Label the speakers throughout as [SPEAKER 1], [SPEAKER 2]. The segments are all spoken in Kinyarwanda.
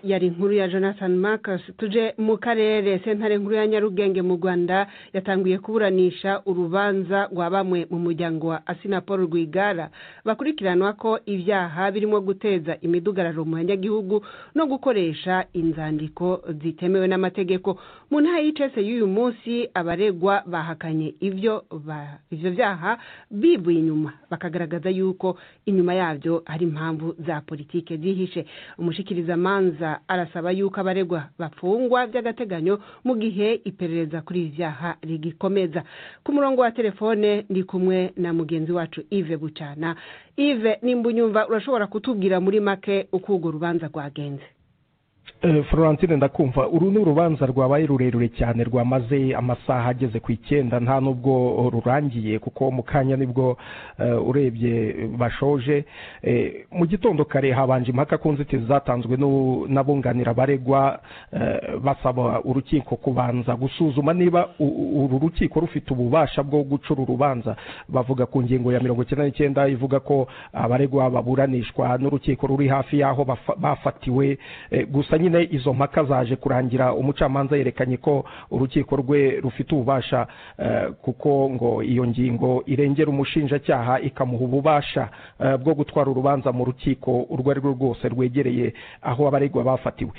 [SPEAKER 1] yari inkuru ya jonathan marcus tuje mu karere sentare nkuru ya nyarugenge mu rwanda yatanguye kuburanisha urubanza rwa bamwe mu muryango wa asina paul rwigara bakurikiranwa ko ibyaha birimo guteza imidugararo mu banyagihugu no gukoresha inzandiko zitemewe n'amategeko mu ntara y'icese y'uyu munsi abaregwa bahakanye ibyo byaha bibuye inyuma bakagaragaza yuko inyuma yabyo hari impamvu za politiki zihishe amanza arasaba yuko abaregwa bafungwa by'agateganyo mu gihe iperereza kuri ibi byaha rigikomeza ku murongo wa telefone ndi kumwe na mugenzi wacu Yves bucana Yves nimba unyumva urashobora kutubwira muri make uko urwo rubanza rwagenze
[SPEAKER 2] florentine ndakumva uru ni urubanza rwabaye rurerure cyane rwamaze amasaha ageze ku icyenda nta nubwo rurangiye kuko mu kanya nibwo urebye bashoje mu gitondo kare habanje impaka ku nzitizi zatanzwe n'abunganira abaregwa basaba urukiko kubanza gusuzuma niba uru rukiko rufite ububasha bwo gucura urubanza bavuga ku ngingo ya mirongo icyenda n'icyenda ivuga ko abaregwa baburanishwa n'urukiko ruri hafi y'aho bafatiwe gusa nyine izo mpaka zaje kurangira umucamanza yerekanye ko urukiko rwe rufite ububasha kuko ngo iyo ngingo irengera umushinjacyaha ikamuha ububasha bwo gutwara urubanza mu rukiko urwo ari rwo rwose rwegereye aho abaregwa bafatiwe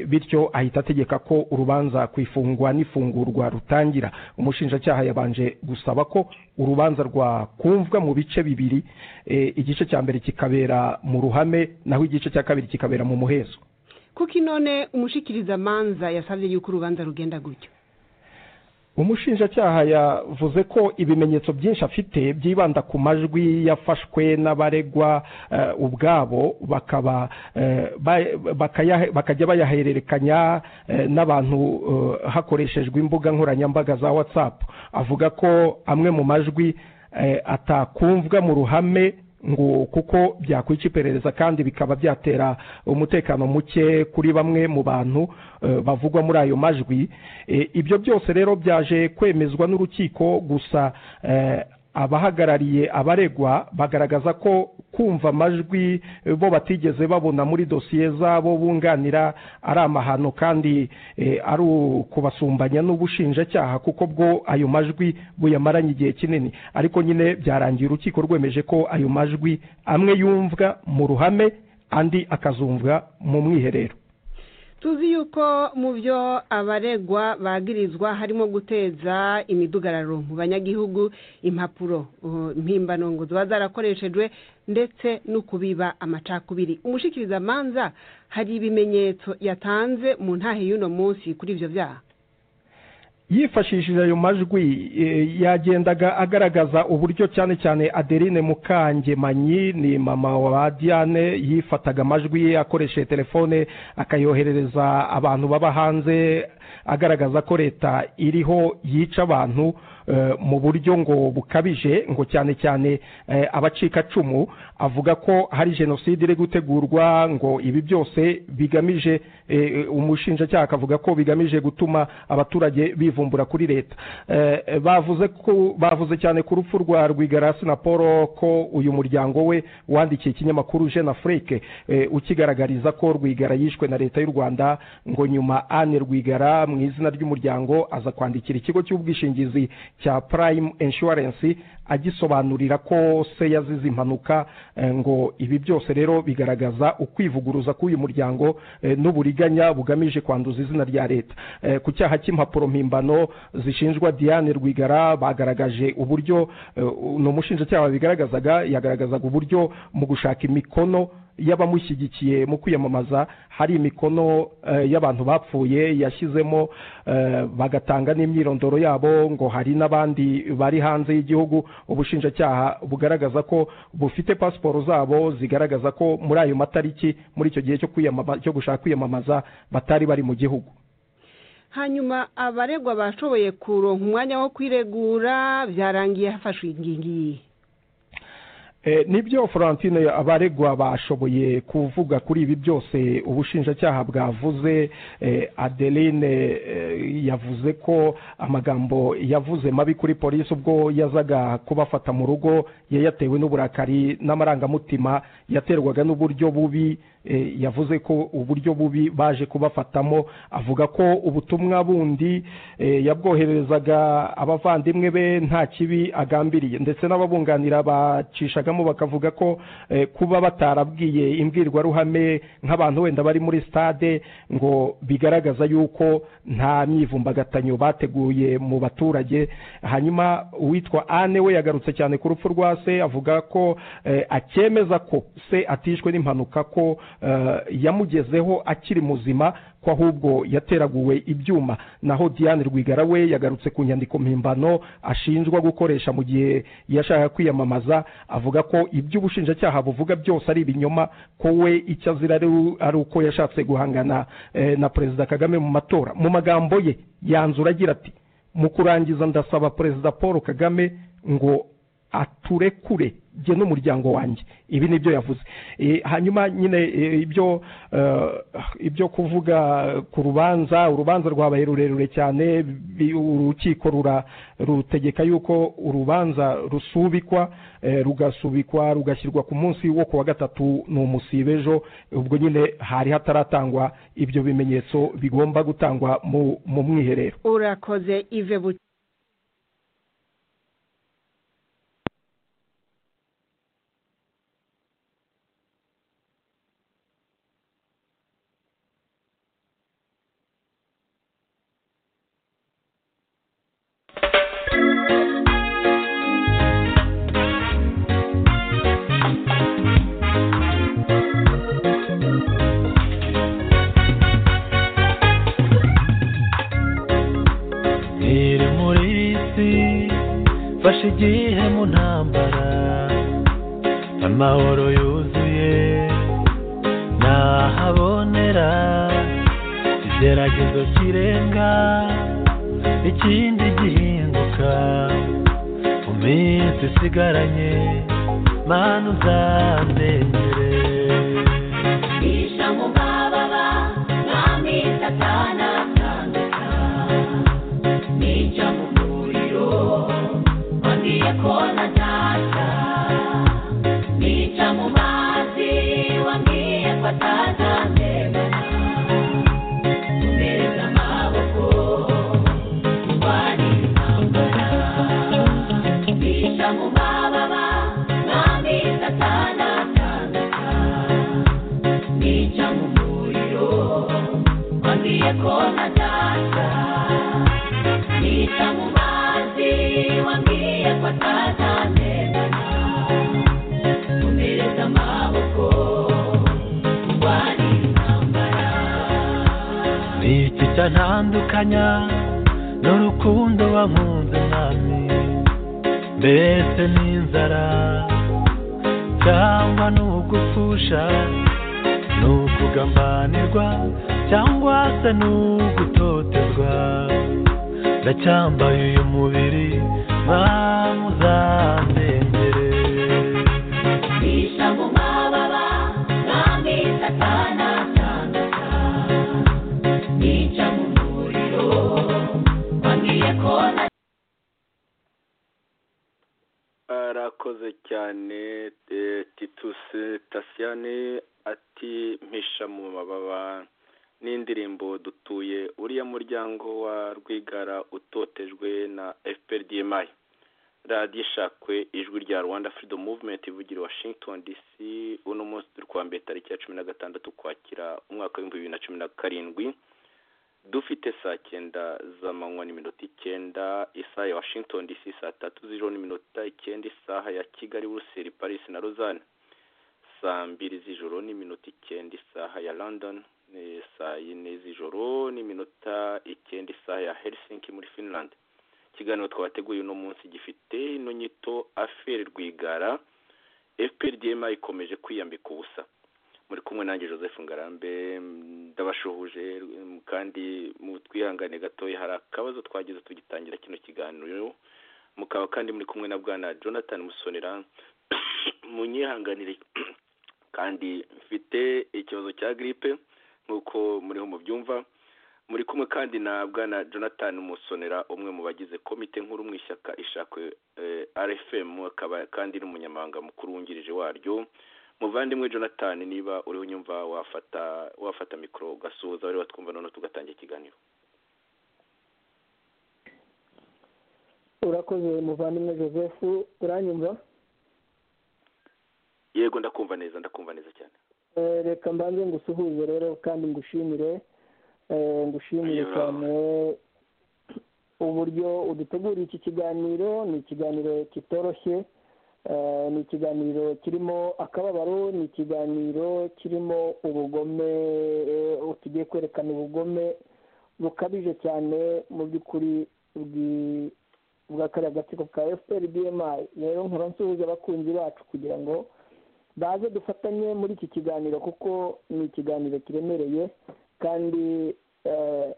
[SPEAKER 2] bityo ahita ategeka ko urubanza ku ifungwa n'ifungurwa rutangira umushinjacyaha yabanje gusaba ko urubanza rwakumvwa mu bice bibiri igice cya mbere kikabera mu ruhame naho igice cya kabiri kikabera mu muhezo
[SPEAKER 1] kuko inone umushikirizamanza yasabye yuko urubanza rugenda gutyo
[SPEAKER 2] umushinjacyaha yavuze ko ibimenyetso byinshi afite byibanda ku majwi yafashwe n'abaregwa ubwabo bakaba bakajya bayahererekanya n'abantu hakoreshejwe imbuga nkoranyambaga za watsapu avuga ko amwe mu majwi atakumvwa mu ruhame ngo kuko byakwica iperereza kandi bikaba byatera umutekano muke kuri bamwe mu bantu bavugwa muri ayo majwi ibyo byose rero byaje kwemezwa n'urukiko gusa abahagarariye abaregwa bagaragaza ko kumva amajwi bo batigeze babona muri dosiye zabo bunganira ari amahano kandi ari ukubasumbanya n'ubushinjacyaha kuko bwo ayo majwi buyamaranye igihe kinini ariko nyine byarangiye urukiko rwemeje ko ayo majwi amwe yumvwa mu ruhame andi akazumvwa mu mwiherero
[SPEAKER 1] tuzi yuko mu byo abaregwa bagirizwa harimo guteza imidugararo mu banyagihugu impapuro mpimbano ngo ziba zarakoreshejwe ndetse no kubiba amacakubiri umushikirizamanza hari ibimenyetso yatanze mu ntahe y'uno munsi kuri ibyo byaha
[SPEAKER 2] yifashishije ayo majwi yagendaga agaragaza uburyo cyane cyane aderine mukangemanyi ni mama wa diane yifataga amajwi ye akoresheje telefone akayoherereza abantu baba hanze agaragaza ko leta iriho yica abantu mu buryo ngo bukabije ngo cyane cyane abacikacumu avuga ko hari jenoside iri gutegurwa ngo ibi byose bigamije umushinjacyaha akavuga ko bigamije gutuma abaturage bivumbura kuri leta bavuze cyane ku rupfu rwa rwigarasi na paul ko uyu muryango we wandikiye ikinyamakuru jean afurike ukigaragariza ko rwigara yishwe na leta y'u rwanda ngo nyuma ane rwigara mu izina ry'umuryango aza kwandikira ikigo cy'ubwishingizi cya prime insurance agisobanurira ko se yazize impanuka ngo ibi byose rero bigaragaza ukwivuguruza k'uyu muryango n'uburiganya bugamije kwanduza izina rya leta ku cyaha cy'impapuro mpimbano zishinjwa diane rwigara bagaragaje uburyo ni umushinjacyaha bigaragazaga yagaragazaga uburyo mu gushaka imikono y'abamushyigikiye mu kwiyamamaza hari imikono y'abantu bapfuye yashyizemo bagatanga n'imyirondoro yabo ngo hari n'abandi bari hanze y'igihugu ubushinjacyaha bugaragaza ko bufite pasiporo zabo zigaragaza ko muri ayo matariki muri icyo gihe cyo gushaka kwiyamamaza batari bari mu gihugu
[SPEAKER 1] hanyuma abaregwa bashoboye kuronka umwanya wo kwiregura byarangiye hafashwe ingingo iyi
[SPEAKER 2] nibyo florentine abaregwa bashoboye kuvuga kuri ibi byose ubushinjacyaha bwavuze adeline yavuze ko amagambo yavuze mabi kuri polisi ubwo yazaga kubafata mu rugo yayatewe n'uburakari n'amarangamutima yaterwaga n'uburyo bubi yavuze ko uburyo bubi baje kubafatamo avuga ko ubutumwa bundi yabwohererezaga abavandimwe be nta kibi agambiriye ndetse n'ababunganira bacishagamo bakavuga ko kuba batarabwiye imbwirwaruhame nk'abantu wenda bari muri stade ngo bigaragaza yuko nta myivumbagatanyo bateguye mu baturage hanyuma uwitwa ane we yagarutse cyane ku rupfu rwa se avuga ko acyemeza ko se atishwe n'impanuka ko yamugezeho akiri muzima ko ahubwo yateraguwe ibyuma naho Diane Rwigara we yagarutse ku nyandiko mpimbano ashinjwa gukoresha mu gihe yashaka kwiyamamaza avuga ko ibyo ubushinjacyaha buvuga byose ari ibinyoma ko we icyo azira ari uko yashatse guhangana na perezida kagame mu matora mu magambo ye yanzura agira ati mu kurangiza ndasaba perezida paul kagame ngo aturekure jye n'umuryango wanjye ibi nibyo yavuze hanyuma nyine ibyo ibyo kuvuga ku rubanza urubanza rwabaye rurerure cyane urukiko rutegeka yuko urubanza rusubikwa rugasubikwa rugashyirwa ku munsi wo ku wa gatatu ni umusibe ejo ubwo nyine hari hataratangwa ibyo bimenyetso bigomba gutangwa mu mwiherero
[SPEAKER 1] urakoze ive buke
[SPEAKER 3] igihe mu ntambara amahoro yuzuye ntahabonera igeragezo kirenga ikindi gihinduka mu minsi isigaranye manu uzamenyere
[SPEAKER 4] mu mababa mwami satana kona data Nicha mumazi wambie kwa tata mbeba Mbeza maboko Kwani nambara Nicha mumababa Nami satana Nicha mumuriro Wambie kona data Nicha mumazi wambie
[SPEAKER 3] ntandukanya n'urukundo wankunze mwami mbese n'inzara cyangwa n'ugupfusha n'ukugambanirwa cyangwa se n'ugutotezwa ndacyambaye uyu mubiri bamuzandengere
[SPEAKER 4] bisha mu mababa mwami satana nica mu muriro wambwiye ko
[SPEAKER 5] arakoze cyane tituse tasiyani ati mpisha mu mababa n'indirimbo dutuye uriya muryango wa rwigara utotejwe na fprdmi radiyo ishakwe ijwi rya rwanda freedom movement ivugira i washington dc uno munsi turi kuwa mbere tariki ya cumi na gatandatu ukwakira umwaka w'ibihumbi bibiri na cumi na karindwi dufite saa cyenda z'amanywa n'iminota icyenda isaha ya washington dc saa tatu z'ijoro n'iminota icyenda isaha ya kigali buruseli paris na rozane saa mbiri z'ijoro n'iminota icyenda isaha ya london ni saa yine z'ijoro n'iminota icyenda isaha ya helsinki muri finland ikiganiro twateguye uno munsi gifite ino nyito aferi rwigara fprdma ikomeje kwiyambika ubusa muri kumwe nanjye joseph ngarambe ndabashuhuje kandi mu twihangane gatoya hari akabazo twageze tugitangira kino kiganiro mukaba kandi muri kumwe na bwana jonathan musonera munyihanganire kandi mfite ikibazo cya giripe nk'uko muriho mubyumva muri kumwe kandi na bwana jonathan musonera umwe mu bagize komite nkuru mu ishyaka ishakwe rfm akaba kandi n'umunyamabanga mukuru wungirije waryo muvandimwe jonathan niba uriho unyumva wafata wafata mikoro ugasuhuza bari batwumva noneho tugatangira ikiganiro
[SPEAKER 2] urakoze muvandimwe joseph uranyumva
[SPEAKER 5] yego ndakumva neza ndakumva neza cyane
[SPEAKER 2] Eh, reka mbanze ngusuhuze rero kandi ngushimire eh, ngushimire
[SPEAKER 5] Ayo.
[SPEAKER 2] cyane uburyo uduteguriye iki kiganiro ni ikiganiro kitoroshye eh, ni ikiganiro kirimo akababaro ni ikiganiro kirimo ubugome eh, tugiye kwerekana ubugome bukabije cyane mu by'ukuri bwi- bwa kariya gatsiko ka fpr bmi rero nkura nsuhuza abakunzi bacu kugira ngo baze dufatanye muri iki kiganiro kuko ni ikiganiro kiremereye kandi eh,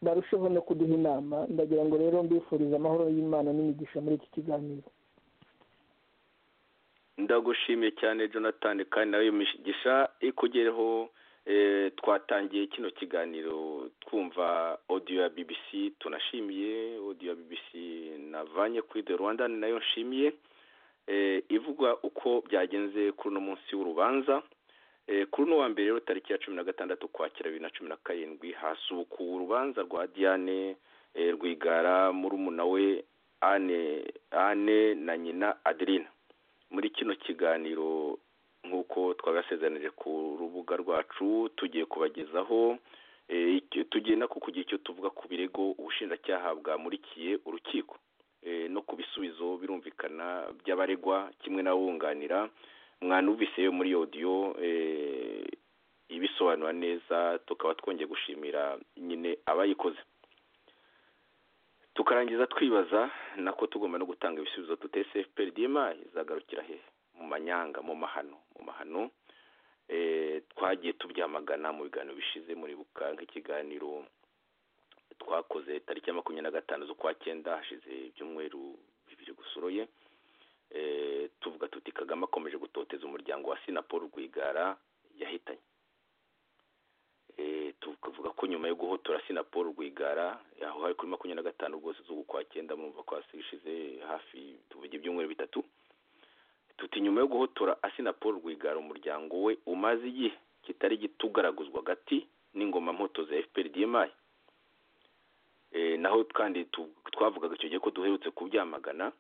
[SPEAKER 2] barusheho no kuduha inama ndagira ngo rero mbifurize amahoro y'imana n'imigisha muri iki kiganiro
[SPEAKER 5] ndagushimiye cyane jonathan kandi nawe iyo migisha ikugereho eh, twatangiye kino kiganiro twumva audio ya bbc tunashimiye audio ya bbc navanye kuri the rwanda ni nayo nshimiye eh, ivuga uko byagenze kuri uno munsi w'urubanza Eh, kuri uno wa mbere rero tariki ya cumi na gatandatu ukwakira bibiri na cumi na karindwi hasubukuwe urubanza rwa diane eh, rwigara murumuna we ane ane na nyina adeline muri kino kiganiro nk'uko twagasezeranije ku rubuga rwacu tugiye kubagezaho eh, icyo- tugiye nako kugira icyo tuvuga ku birego ubushinjacyaha bwamurikiye urukiko eh, no ku bisubizo birumvikana by'abaregwa kimwe n'abunganira mwanumvise yo muri audio eh, ibisobanura neza tukaba twongeye gushimira nyine abayikoze tukarangiza twibaza nako tugomba no gutanga ibisubizo dute cfprdma izagarukira hehe mu manyanga mu mahano mu mahano eh, twagiye tubyamagana mu biganiro bishize muri bukanga ikiganiro twakoze tariki ya makumyabiri na gatanu z'ukwa cyenda hashize ibyumweru bibiri gusuroye eh, tuvuga tuti kagame akomeje gutoteza umuryango wa sinapo rwigara yahitanye Eh, tukavuga ko nyuma yo guhotora sinapo rwigara aho hari kuri makumyabiri na gatanu rwose z'uku kwa cyenda murumva ko hasishize hafi tuvuga ibyumweru bitatu tuti nyuma yo guhotora asinapo rwigara umuryango we umaze igihe kitari gito ugaraguzwa hagati n'ingoma mpoto za fpr dmi eh, naho kandi tu- twavugaga icyo gihe ko duherutse kubyamagana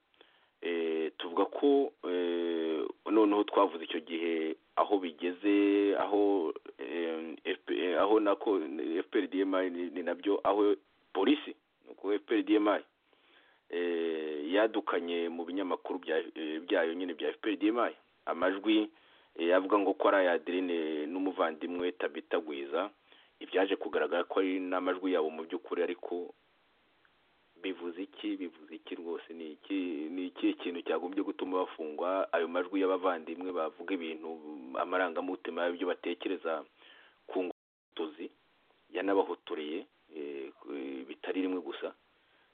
[SPEAKER 5] eh, tuvuga ko eh, noneho twavuze icyo gihe aho bigeze aho eh, FP eh, aho nako FPRDMI ni- ni nabyo aho polisi nuko FPRDMI eh, yadukanye mu binyamakuru bya- eh, byayo nyine bya FPRDMI amajwi eh, avuga ngo ko ari aya Adeline n'umuvandimwe Tabita Gwiza ibyaje kugaragara ko ari n'amajwi yabo mu by'ukuri ariko bivuze iki bivuze iki rwose ni iki ni ikihe kintu cyagombye gutuma bafungwa ayo majwi y'abavandimwe bavuga ibintu amarangamutima y'ibyo batekereza ku ngotozi yanabahotoreye eh, ku- bitari rimwe gusa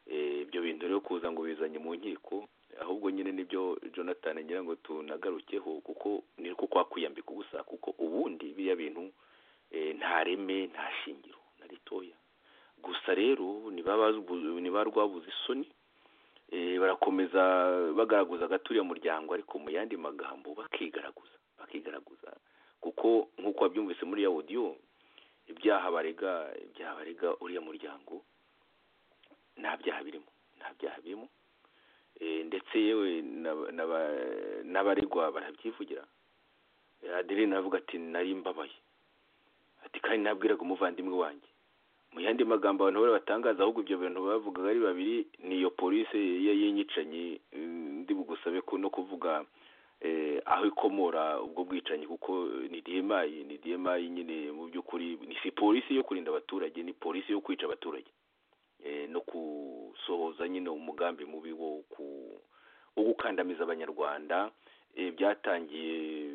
[SPEAKER 5] Eh, ibyo bintu rero kuza ngo bizanye mu nkiko ahubwo nyine nibyo jonathan ngira ngo tunagarukeho kuko ni ko kwa kwiyambika ubusa kuko ubundi biriya bintu eh, nta reme nta shingiro na ritoya gusa rero niba bazu- niba rwabuze isoni eh, barakomeza bagaragaza agaturiye muryango ariko mu yandi magambo bakigaragaza bakigaragaza kuko nk'uko wabyumvise muri ya audio ibyaha barega ibyaha barega uriya muryango nta byaha birimo nta byaha birimo Eh, ndetse yewe n'aba- n'aba- n'abaregwa barabyivugira Eh, adeline aravuga ati nari mbabaye ati kandi nabwiraga umuvandimwe wanjye mu yandi magambo abantu bari batangaza ahubwo ibyo bintu bavugaga ari babiri ni iyo polisi ya yinyicanyi eh, ndi bugusabe ko no kuvuga eh, aho ikomora ubwo bwicanyi kuko ni DMI ni DMI nyine mu by'ukuri ni si polisi yo kurinda abaturage ni polisi yo kwica abaturage eh, no gusohoza nyine umugambi mubi wo ku- wo gukandamiza abanyarwanda eh, byatangiye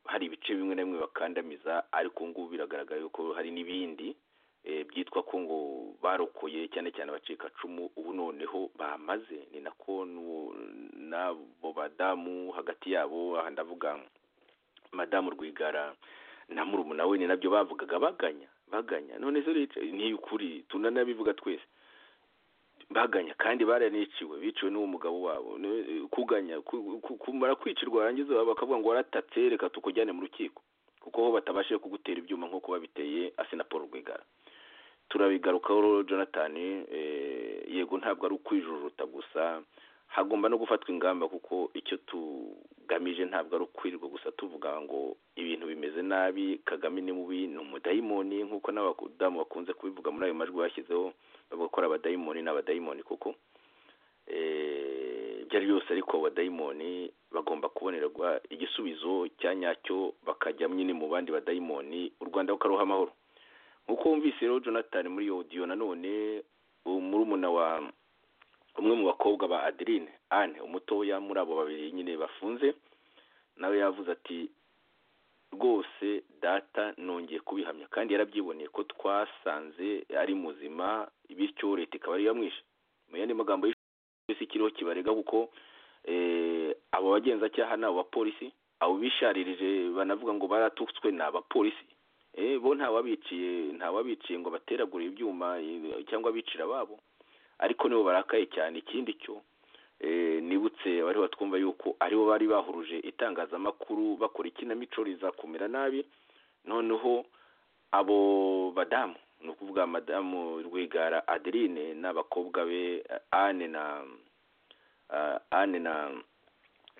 [SPEAKER 5] hari ibice bimwe na bimwe bakandamiza ariko ubu ngubu biragaragara yuko hari n'ibindi eh, byitwa ko ngo barokoye cyane cyane abacikacumu ubu noneho bamaze ni nako n'uwo- n'abo badamu hagati yabo aha ndavuga madamu rwigara na murumuna we ni nabyo bavugaga baganya baganya none se rero ni ukuri tunanabivuga twese baganya kandi baraniciwe biciwe n'uwo mugabo wabo Ne- kuganya ku- ku- kumara kwicirwa warangiza bakavuga ngo waratatse reka tukujyane mu rukiko kuko ho batabashije kugutera ibyuma nk'uko babiteye asinapolo rwigara turabigarukaho rero jonathan eh, yego ntabwo ari ukwijujuta gusa hagomba no gufatwa ingamba kuko icyo tugamije ntabwo ari ukwirirwa gusa tuvuga ngo ibintu bimeze nabi kagame ni mubi ni umudayimoni nk'uko n'abadamu bakunze kubivuga muri ayo majwi bashyizeho bavuga ko ari abadayimoni ni abadayimoni kuko eh, ibyo ari byose ariko abadayimoni bagomba kubonerwa igisubizo cya nyacyo bakajya nyine mu bandi badayimoni u rwanda rukaruha amahoro nk'uko wumvise rero jonathan muri iyo odiyo nanone uwo murumuna wa umwe mu bakobwa ba adeline anne umutoya muri abo babiri nyine bafunze nawe yavuze ati rwose data nongeye kubihamya kandi yarabyiboneye ko twasanze ari muzima bityo leta ikaba ariyo yamwishe mu yandi magambo y'isi kiriho kibarega kuko eh, abo bagenzacyaha ni abapolisi abo bisharirije banavuga ngo baratutswe ni abapolisi Eh, bo ntawabiciye ntawabiciye ngo bateragure ibyuma eh, cyangwa bicira ababo ariko nibo barakaye cyane ikindi cyo eh, nibutse bariho twumva yuko aribo bari bahuruje itangazamakuru bakora ikinamico riza kumera nabi noneho abo badamu ni ukuvuga madamu rwigara adeline n'abakobwa be eh, anne na ah, anne na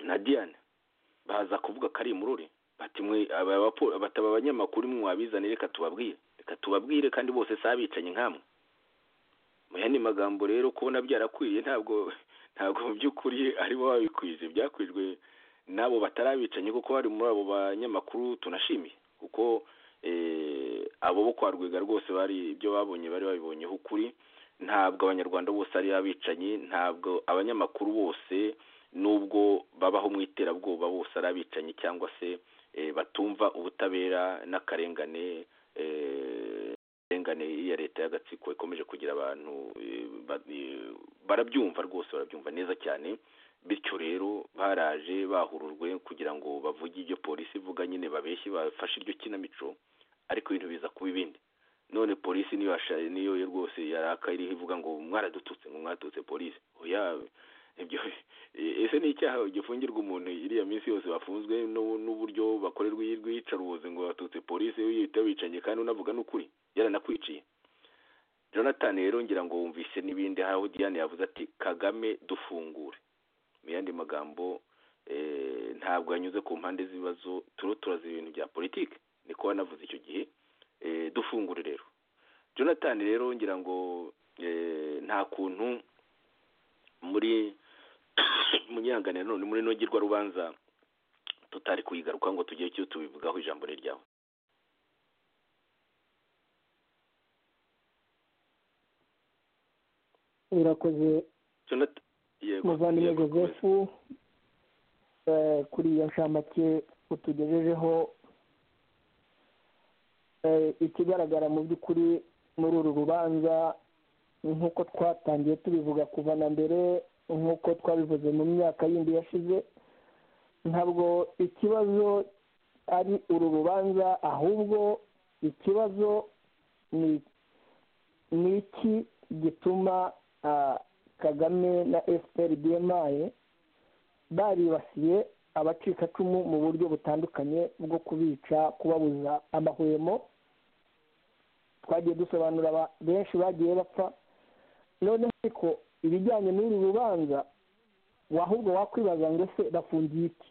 [SPEAKER 5] na diane baza kuvuga ko ari imurore bati mwe aba bapo- bataba abanyamakuru mwe wabizane reka tubabwire reka tubabwire kandi bose si abicanyi nkamwe mu yandi magambo rero kubona byarakwiye ntabwo ntabwo mu by'ukuri aribo babikwije byakwijwe n'abo batarabicanyi kuko bari muri abo banyamakuru tunashimiye kuko eh, abo bo kwa rwiga rwose bari ibyo babonye bari babibonyeho ukuri ntabwo abanyarwanda bose ari abicanyi ntabwo abanyamakuru bose nubwo babaho mu iterabwoba bose ari abicanyi cyangwa se eh, batumva ubutabera n'akarengane eh, ingane ya leta y'agatsiko ikomeje kugira abantu eh, ba- eh, barabyumva rwose barabyumva neza cyane bityo rero baraje bahurujwe kugira ngo bavuge ibyo polisi ivuga nyine babeshye bafashe iryo kinamico ariko ibintu biza kuba ibindi none polisi niyo yasha- niyo yo rwose yaraka iriho ivuga ngo mwaradututse ngo mwaratutse polisi oya ibyo ese ni icyaha gifungirwa umuntu iriya minsi yose bafunzwe n'u- n'uburyo bakorerwa iy'iyicarubozi ngo batutse polisi iyo yita bicanyi kandi unavuga n'ukuri yaranakwiciye jonathan rero ngira ngo wumvise n'ibindi aho diane yavuze ati kagame dufungure mu yandi magambo eh, ntabwo yanyuze ku mpande z'ibibazo turiho turaza ibintu bya politiki niko wanavuze icyo gihe eh, dufungure rero jonathan rero ngira ngo eh, nta kuntu muri munyangane none muri nogirwa rubanza tutari kuyigaruka ngo tujye cyo tubivugaho ijambo ni ryawe
[SPEAKER 2] birakoze
[SPEAKER 5] Jonathan- yego,
[SPEAKER 2] muvandimwe
[SPEAKER 5] yego, komeza.
[SPEAKER 2] joseph eh, kuri iyo nshamake utugejejeho eh, ikigaragara mu by'ukuri muri uru rubanza nk'uko twatangiye tubivuga kuva na mbere nk'uko twabivuze mu myaka yindi yashize ntabwo ikibazo ari uru rubanza ahubwo ikibazo ni ni iki gituma ah, kagame na fpr bmi baribasiye abacikacumu mu buryo butandukanye bwo kubica kubabuza amahwemo twagiye dusobanura aba- benshi bagiye bapfa noneho ariko ibijyanye n'uru rubanza wahubwo wakwibaza ngo ese bafungiye iki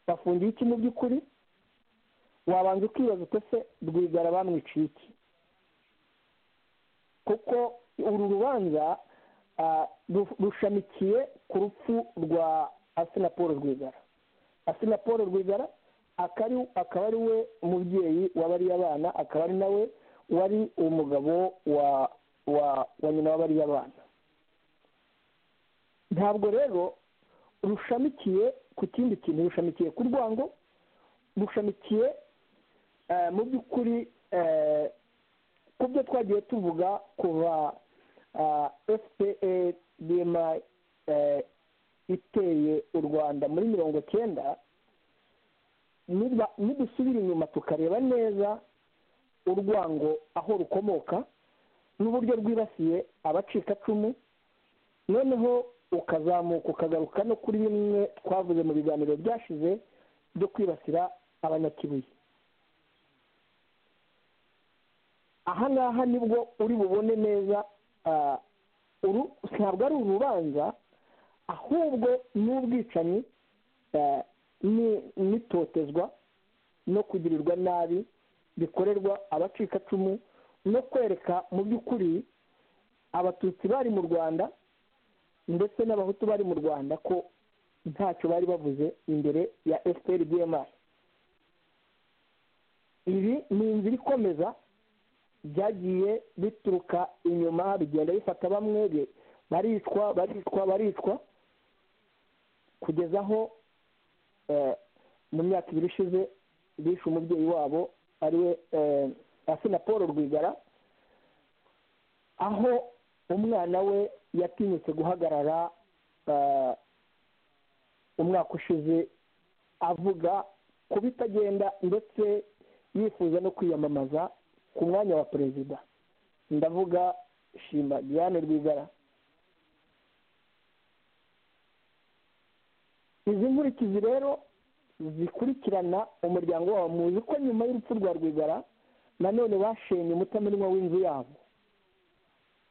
[SPEAKER 2] bafungiye iki mu by'ukuri wabanza ukibaza uti ese rwigara bamwiciye iki kuko uru rubanza ah, ru- rushamikiye ku rupfu rwa asina paul rwigara asina paul rwigara akari- akaba ari we mubyeyi w'abariya bana akaba ari nawe wari umugabo wa wa wa nyina w'abariya bana ntabwo rero rushamikiye ku kindi kintu rushamikiye ku rwango rushamikiye eh, mu by'ukuri eh, ku byo twagiye tuvuga kuva fpa bma iteye u rwanda muri mirongo cyenda niba- nidusubira inyuma tukareba neza urwango aho rukomoka n'uburyo bwibasiye abacikacumu noneho ukazamuka ukagaruka no kuri bimwe twavuze mu biganiro byashize byo kwibasira abanyakibuye aha ngaha nibwo uri bubone neza ah, uru- ntabwo ari urubanza ahubwo ni ubwicanyi eh, ni- n'itotezwa no kugirirwa nabi bikorerwa abacikacumu no kwereka mu by'ukuri abatutsi bari mu rwanda ndetse n'abahutu bari mu rwanda ko ntacyo bari bavuze imbere ya fpr bmr ibi ni inzira ikomeza byagiye bituruka inyuma bigenda bifata bamwe bi- baricwa baricwa baricwa kugeza aho eh, mu myaka ibiri ishize bishe umubyeyi wabo ariwe eh, asina paul rwigara aho umwana we yatinyutse guhagarara eh, umwaka ushize avuga ku bitagenda ndetse yifuza no kwiyamamaza ku mwanya wa perezida ndavuga shima diane rwigara izi nkurikizi rero zikurikirana umuryango wabo muzi ko nyuma y'urupfu rwa rwigara nanone bashenye umutamenwa w'inzu yabo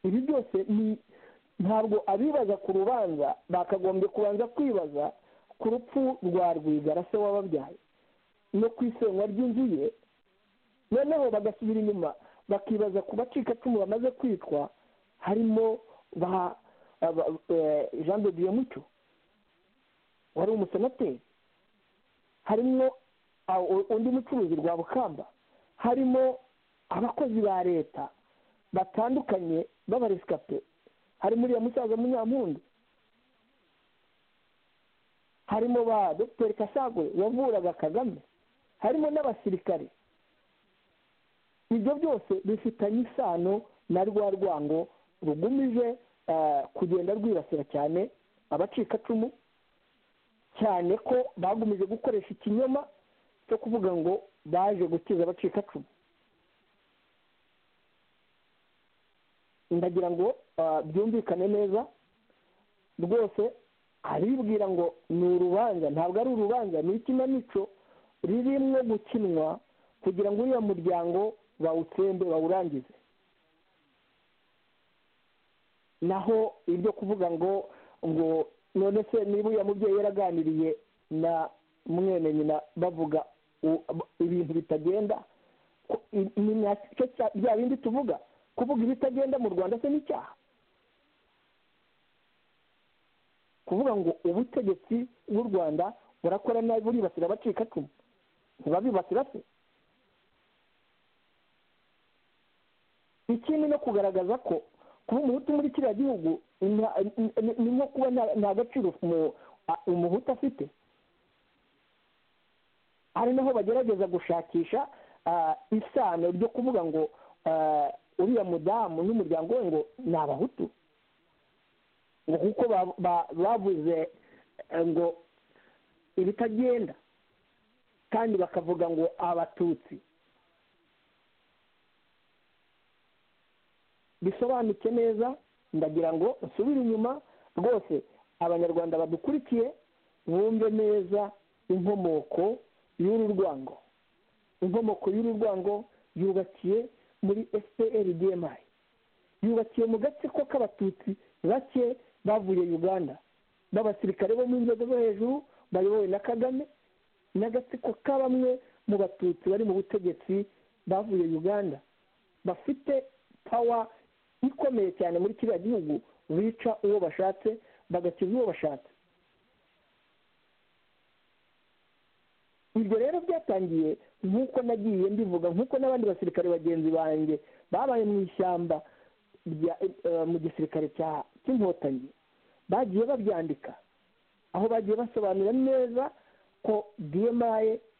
[SPEAKER 2] ibi byose ni ntabwo abibaza ku rubanza bakagombye kubanza kwibaza ku rupfu rwa rwigara se wababyaye no ku isenywa ry'inzu ye noneho bagasubira inyuma bakibaza ku bacikacumu bamaze kwitwa harimo ba aba- eh, jean de dieu mucyo wari umusenateri harimo ah, u- undi mucuruzi rwa bukamba harimo abakozi ba leta batandukanye b'abaresikape harimo uriya musaza munyampundu harimo ba dogiteri kasagwe wavuraga kagame harimo n'abasirikare ibyo byose bifitanye isano na rwa rwango rugumije eh, kugenda rwibasira cyane abacikacumu cyane ko bagumije gukoresha ikinyoma cyo kuvuga ngo baje gukiza abacikacumu ndagira ngo ah, byumvikane neza rwose aribwira ngo ni urubanza ntabwo ari urubanza ni ikinamico ririmo gukinwa kugira ngo uriya muryango bawutsembe bawurangize naho ibyo kuvuga ngo ngo none se niba uriya mubyeyi yaraganiriye na mwene nyina bavuga u- ibintu bitagenda ko- i- ni nacyo cya- bya bindi tuvuga kuvuga ibitagenda mu rwanda se ni icyaha kuvuga ngo ubutegetsi bw'u rwanda burakora nabi buribasira abacikacumu ntibabibasira se ikindi no kugaragaza ko kuba umuhutu muri kiriya gihugu nta- ni- ni ni nko kuba nta- nta gaciro umu- a- umuhutu afite ari naho bagerageza gushakisha ah, isano ryo kuvuga ngo ah, uriya mudamu n'umuryango we ngo ni abahutu ngo kuko ba- ba- bavuze eh, ngo ibitagenda kandi bakavuga ngo abatutsi bisobanutse neza ndagira ngo nsubire inyuma rwose abanyarwanda badukurikiye bumve neza inkomoko y'uru rwango inkomoko y'uru rwango yubakiye muri fpr dmi yubakiye mu gatsiko k'abatutsi bake bavuye uganda b'abasirikare bo mu nzego zo hejuru bayobowe na kagame n'agatsiko ka bamwe mu batutsi bari mu butegetsi bavuye uganda bafite pawa ikomeye cyane muri kiriya gihugu bica uwo bashatse bagakiza uwo bashatse ibyo rero byatangiye nk'uko nagiye mbivuga nk'uko n'abandi basirikare bagenzi banjye babaye mu ishyamba rya- eh, mu gisirikare cya- cy'inkotanyi bagiye babyandika aho bagiye basobanura neza ko dmi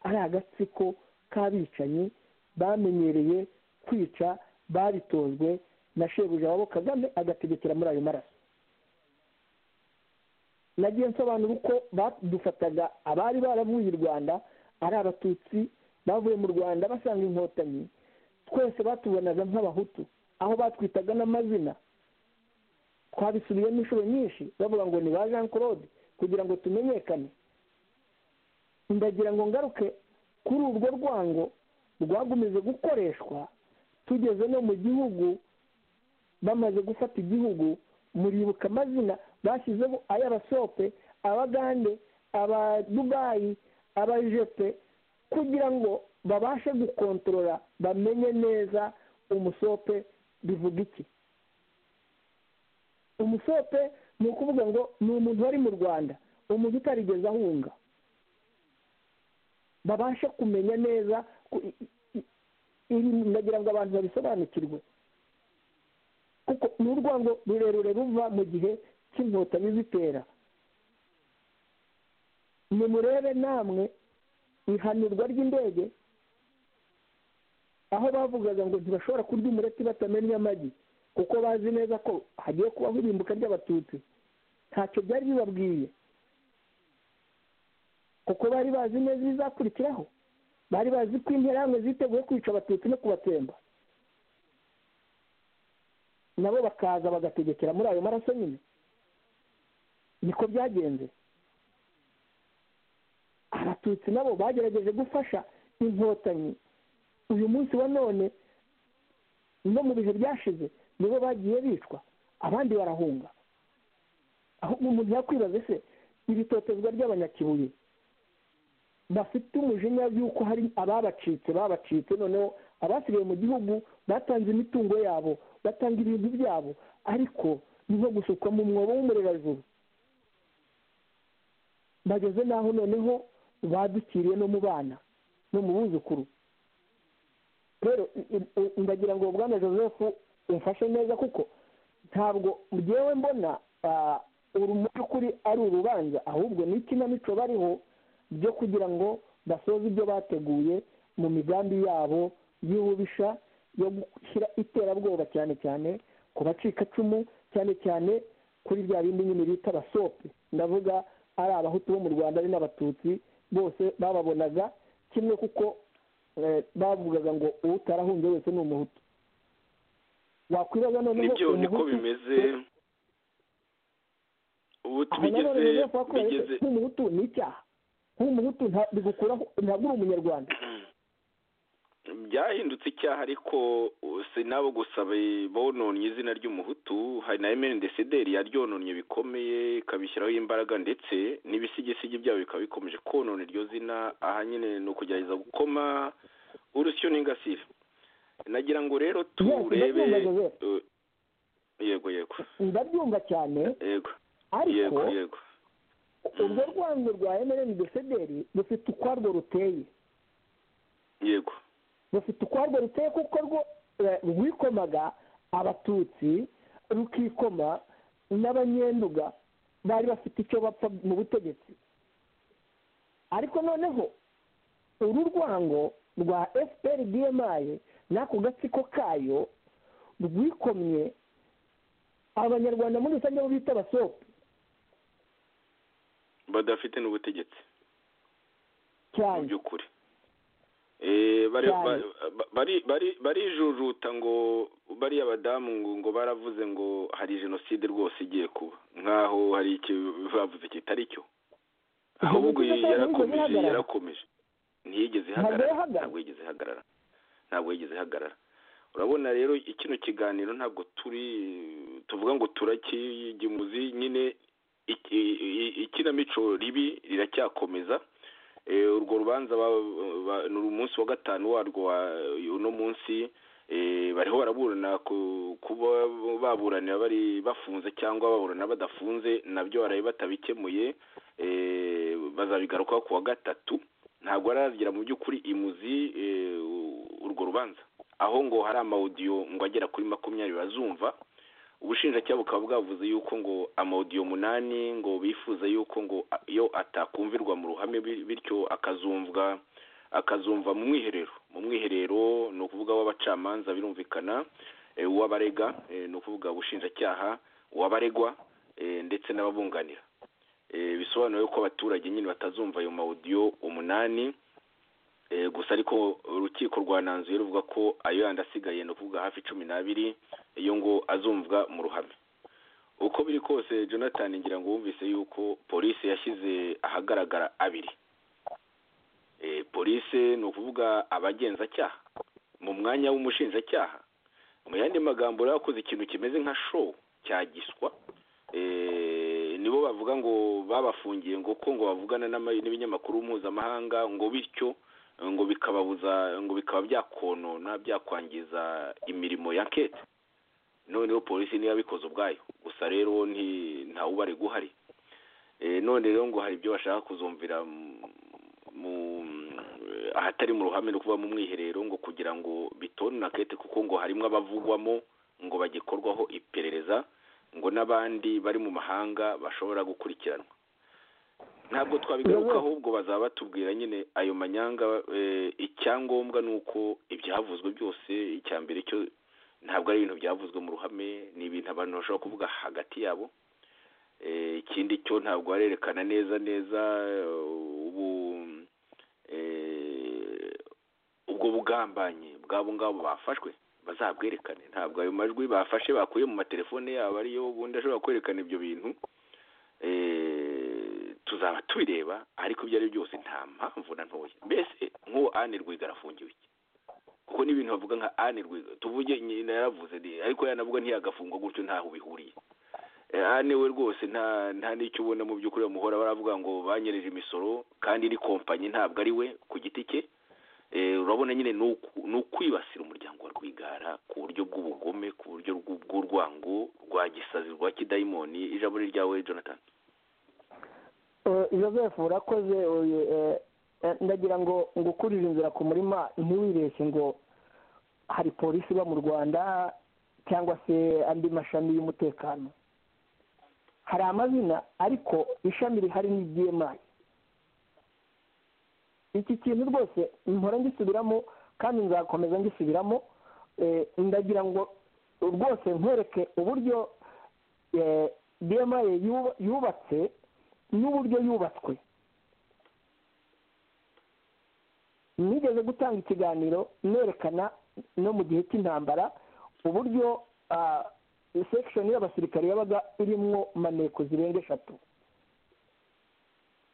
[SPEAKER 2] ari agatsiko k'abicanyi bamenyereye kwica babitojwe na shebuja wabo kagame agategekera muri ayo maraso nagiye nsobanura uko badufataga abari baravuye i rwanda ari abatutsi bavuye mu rwanda basanga inkotanyi twese batubonaga nk'abahutu aho batwitaga n'amazina twabisubiyemo inshuro nyinshi bavuga ngo ni ba jean claude kugira ngo tumenyekane ndagira ngo ngaruke kuri urwo rwango rwagumije gukoreshwa tugeze no mu gihugu bamaze gufata igihugu muribuka amazina bashyizeho ay'abasope abagande abadubayi abajepe kugira ngo babashe gukontorora bamenye neza umusope bivuga iki umusope ni ukuvuga ngo ni umuntu wari mu rwanda umuntu utarigeze ahunga babashe kumenya neza ku- i- i- i- ndagira ngo abantu babisobanukirwe kuko ni urwango rurerure ruva mu gihe cy'inkotanyi zitera nimurebe namwe ihanurwa ry'indege aho bavugaga ngo ntibashobora kurya umureti batamennye amagi kuko bazi neza ko hagiye kubaho irimbuka ry'abatutsi ntacyo byari bibabwiye kuko bari bazi neza ibizakurikiraho bari bazi ko interahamwe ziteguye kwica abatutsi no kubatsemba nabo bakaza bagategekera muri ayo maraso nyine niko byagenze abatutsi nabo bagerageje gufasha inkotanyi uyu munsi wa none no mu bihe byashize nibo bagiye bicwa abandi barahunga ahubwo umuntu yakwibaza se ibitotezwa ry'abanyakibuye bafite umujinya y'uko hari ababacitse babacitse noneho abasigaye mu gihugu batanze imitungo yabo batanga ibintu byabo ariko ni nko gusuka mu mwobo w'umurerajuru bageze n'aho noneho badukiriye no mu bana no mu buzukuru rero i- i- ndagira ngo bwana joseph umfashe neza kuko ntabwo ngewe mbona ah, uru mu by'ukuri ari urubanza ahubwo ni ikinamico bariho byo kugira ngo basoze ibyo bateguye mu migambi yabo y'ububisha yo gushyira iterabwoba cyane cyane ku bacikacumu cyane cyane kuri bya bindi nyine bita abasope ndavuga ari abahutu bo mu rwanda ari n'abatutsi bose bababonaga kimwe kuko eh, bavugaga ngo utarahunze wese ni umuhutu wakwibaza noneho
[SPEAKER 5] nibyo niko
[SPEAKER 2] umuhutu-
[SPEAKER 5] bimeze ubu
[SPEAKER 2] aho nanone
[SPEAKER 5] tubigeze
[SPEAKER 2] rero kuba kubera
[SPEAKER 5] bigeze
[SPEAKER 2] ko umuhutu ni icyaha kuba umuhutu nta- bigukuraho ntabwo uri umunyarwanda
[SPEAKER 5] byahindutse icyaha ariko uh, si nabo gusa be- bononnye izina ry'umuhutu hari na emeni desederi yaryononnye bikomeye ikabishyiraho imbaraga ndetse n'ibisigisigi byabo bikaba bikomeje konona iryo zina aha nyine ni ukugerageza gukoma urusyo n'ingasire nagira ngo rero turebe
[SPEAKER 2] ndabyumva, Joseph.
[SPEAKER 5] uh, yego yego
[SPEAKER 2] ndabyumva cyane
[SPEAKER 5] yego
[SPEAKER 2] ariko
[SPEAKER 5] yego yego
[SPEAKER 2] urwo rwango rwa emereni desederi rufite ukwarwo ruteye
[SPEAKER 5] yego
[SPEAKER 2] rufite ukwarwo ruteye kuko rwo eh, rwikomaga abatutsi rukikoma n'abanyenduga bari bafite icyo bapfa mu butegetsi ariko noneho uru rwango rwa fpr dmi n'ako gatsiko kayo rwikomye abanyarwanda muri rusange bo bita abasope
[SPEAKER 5] badafite n'ubutegetsi mu
[SPEAKER 2] cyane
[SPEAKER 5] by'ukuri Eh, bari-
[SPEAKER 2] Cyane.
[SPEAKER 5] ba- ba- bari- bari- barijujuta ngo bariya badamu ngo ngo baravuze ngo hari jenoside rwose igiye kuba nk'aho hari icyo bavuze kitari cyo ahubwo
[SPEAKER 2] Jenoside ntabwo yigeze
[SPEAKER 5] yarakomeje
[SPEAKER 2] ihagarara.
[SPEAKER 5] yarakomeje ntiyigeze
[SPEAKER 2] Ntabwo
[SPEAKER 5] ihagarara
[SPEAKER 2] yahagarara.
[SPEAKER 5] ntabwo yigeze ihagarara ntabwo yigeze ihagarara urabona rero kino kiganiro ntabwo turi tuvuga ngo turakigemuzi nyine iki- i- ikinamico ribi riracyakomeza Eh, urwo rubanza ba- ba- ni umunsi wa gatanu warwo wa- uno munsi eh, bariho baraburana ku- kuba baburanira bari bafunze cyangwa baburana badafunze nabyo baraye batabikemuye eh, bazabigarukaho ku wa gatatu ntabwo aragera mu by'ukuri imuzi eh, urwo rubanza aho ngo hari amawudiyo ngo agera kuri makumyabiri bazumva ubushinjacyaha bukaba bwavuze yuko ngo amawudiyo umunani ngo bifuza yuko ngo a- yo atakumvirwa mu ruhame bi- bityo akazumvwa akazumva mu mwiherero mu mwiherero ni ukuvuga w'abacamanza birumvikana eh, uw'abarega eh, ni ukuvuga ubushinjacyaha uw'abaregwa eh, ndetse n'ababunganira Eh, bisobanuye ko abaturage nyine batazumva ayo mawudiyo umunani Eh, gusa ariko urukiko rwananzuye ruvuga ko ayo yandi asigaye ni ukuvuga hafi cumi n'abiri iyo ngo azumvwa mu ruhame uko biri kose jonathan ngira ngo wumvise yuko polisi yashyize ahagaragara abiri Eh, polisi ni ukuvuga abagenzacyaha mu mwanya w'umushinjacyaha mu yandi magambo rero yakoze ikintu kimeze nka show cyagiswa Eh, nibo bavuga ngo babafungiye ngo ko ngo bavugana n'ama- n'ibinyamakuru mpuzamahanga ngo bityo ngo bikababuza ngo bikaba byakonona byakwangiza imirimo ya kete noneho polisi niyo yabikoze ubwayo gusa rero nti ntawubare guhari Eh, none rero ngo hari ibyo bashaka kuzumvira mu- mu ahatari mu ruhame no kuba mu mwiherero ngo kugira ngo bitona kete kuko ngo harimo abavugwamo ngo bagikorwaho iperereza ngo n'abandi bari mu mahanga bashobora gukurikiranwa ntabwo twabigaruka ahubwo bazaba batubwira nyine ayo manyanga eh, icyangombwa ni uko ibyavuzwe byose icya mbere cyo ntabwo ari ibintu byavuzwe mu ruhame ni ibintu abantu bashobora kuvuga hagati yabo Eh, ikindi cyo ntabwo barerekana neza neza eh, ubu eh, ubwo bugambanyi bw'abo ngabo bafashwe bazabwerekane ntabwo ayo majwi bafashe bakuye mu matelefone yabo ariyo ubundi ashobora kwerekana ibyo bintu eh, tuzaba tubireba ariko ibyo ari byo byose nta mpamvu na ntoya mbese nk'uwo Anne Rwigara afungiwe iki kuko n'ibintu bavuga nka Anne Rwigara tuvuge nyina yaravuze ni- ariko yanavuga ntiyagafungwa gutyo ntaho bihuriye Anne we rwose nta nta n'icyo ubona mu by'ukuri bamuhora baravuga ngo banyereje imisoro kandi ni kompanyi ntabwo ari we ku giti cye Eh, urabona nyine ni uku- ni ukwibasira umuryango wa rwigara ku buryo bw'ubugome ku buryo bw'u- bw'urwango rwa gisazi rwa kidayimoni ijambo ni ryawe jonathan
[SPEAKER 2] Eh, joseph urakoze oye, eh, eh, ndagira ngo ngukurire inzira ku murima ntiwireshye ngo hari polisi iba mu rwanda cyangwa se andi mashami y'umutekano hari amazina ariko ishami rihari ni ibyemaye iki kintu rwose mpora ngisubiramo kandi nzakomeza ngisubiramo eh, ndagira ngo rwose nkwereke uburyo bma yubatse n'uburyo yubatswe nigeze gutanga ikiganiro nerekana no mu gihe cy'intambara uburyo ah, sekishoni y'abasirikare yabaga irimwo maneko zirenga eshatu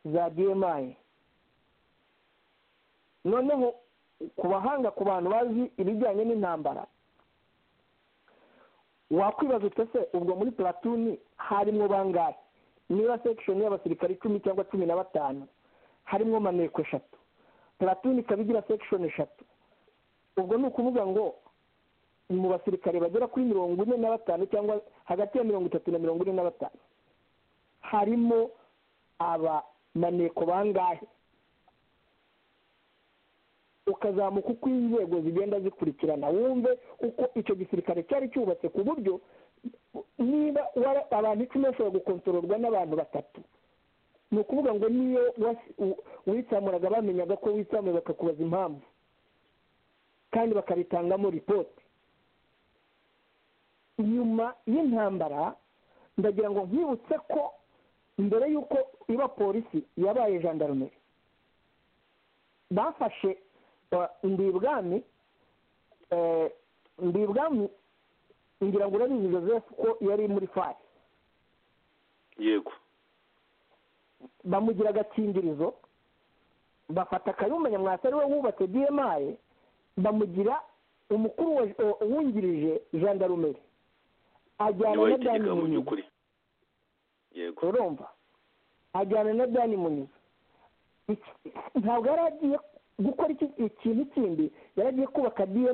[SPEAKER 2] za bma noneho ku bahanga ku bantu bazi ibijyanye n'intambara wakwibaza utese se ubwo muri pulatuni harimo bangahe niba sekishoni y'abasirikare icumi cyangwa cumi na batanu harimo maneko eshatu pulatuni ikaba igira sekishoni eshatu ubwo ni ukuvuga ngo mu basirikare bagera kuri mirongo ine na batanu cyangwa hagati ya mirongo itatu na mirongo ine na batanu harimo aba maneko bangahe ukazamuka uko inzego zigenda zikurikirana wumve uko icyo gisirikare cyari cyubatse ku buryo niba wara- abantu icumi bashobora gukontororwa n'abantu batatu ni ukuvuga ngo niyo wasi- u- witsamuraga bamenyaga ko witsamuye bakakubaza impamvu kandi bakabitangamo ripoti nyuma y'intambara ndagira ngo nkwibutse ko mbere y'uko iba polisi yabaye jandarumeri bafashe uh, ndibwami eh, ndibwami ngira ngo urabizi joseph ko yari muri fari
[SPEAKER 5] yego
[SPEAKER 2] bamugira agakingirizo bafata kayumba nyamwasa ari we wubatse dmi bamugira umukuru wa- o- wungirije jandarumeri ajyana
[SPEAKER 5] niwe
[SPEAKER 2] na dani
[SPEAKER 5] yitegeka mu
[SPEAKER 2] munyiza
[SPEAKER 5] by'ukuri yego
[SPEAKER 2] urumva ajyana na dani munyiza Iki- ntabwo yari agiye gukora iki- ikintu kindi yari agiye kubaka dmi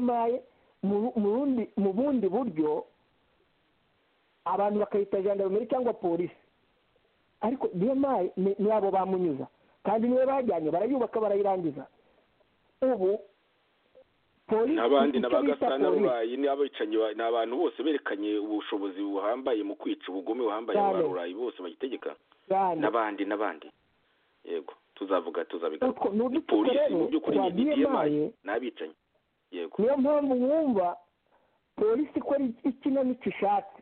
[SPEAKER 2] mu ru- mu rundi mu bundi buryo abantu bakayita gendarmerie cyangwa polisi ariko dmi ni ni abo bamunyuza kandi niyo bajyanye barayubaka barayirangiza ubu polisi
[SPEAKER 5] n'abandi
[SPEAKER 2] icyo bita polisi
[SPEAKER 5] n'abagasanarurayi n'abicanyi ba- ni abantu bose berekanye ubushobozi buhambaye mu kwica ubugome buhambaye
[SPEAKER 2] Cyane.
[SPEAKER 5] abarurayi bose bagitegeka
[SPEAKER 2] cyane
[SPEAKER 5] n'abandi n'abandi yego tuzavuga tuzabigaruka
[SPEAKER 2] Utwo ni
[SPEAKER 5] ni
[SPEAKER 2] udutsiko
[SPEAKER 5] polisi
[SPEAKER 2] rero
[SPEAKER 5] mu by'ukuri
[SPEAKER 2] twa
[SPEAKER 5] ni
[SPEAKER 2] DMI.
[SPEAKER 5] diyemaye n'abicanyi yego
[SPEAKER 2] niyo mpamvu wumva polisi ikora iki- ikinamico ishatse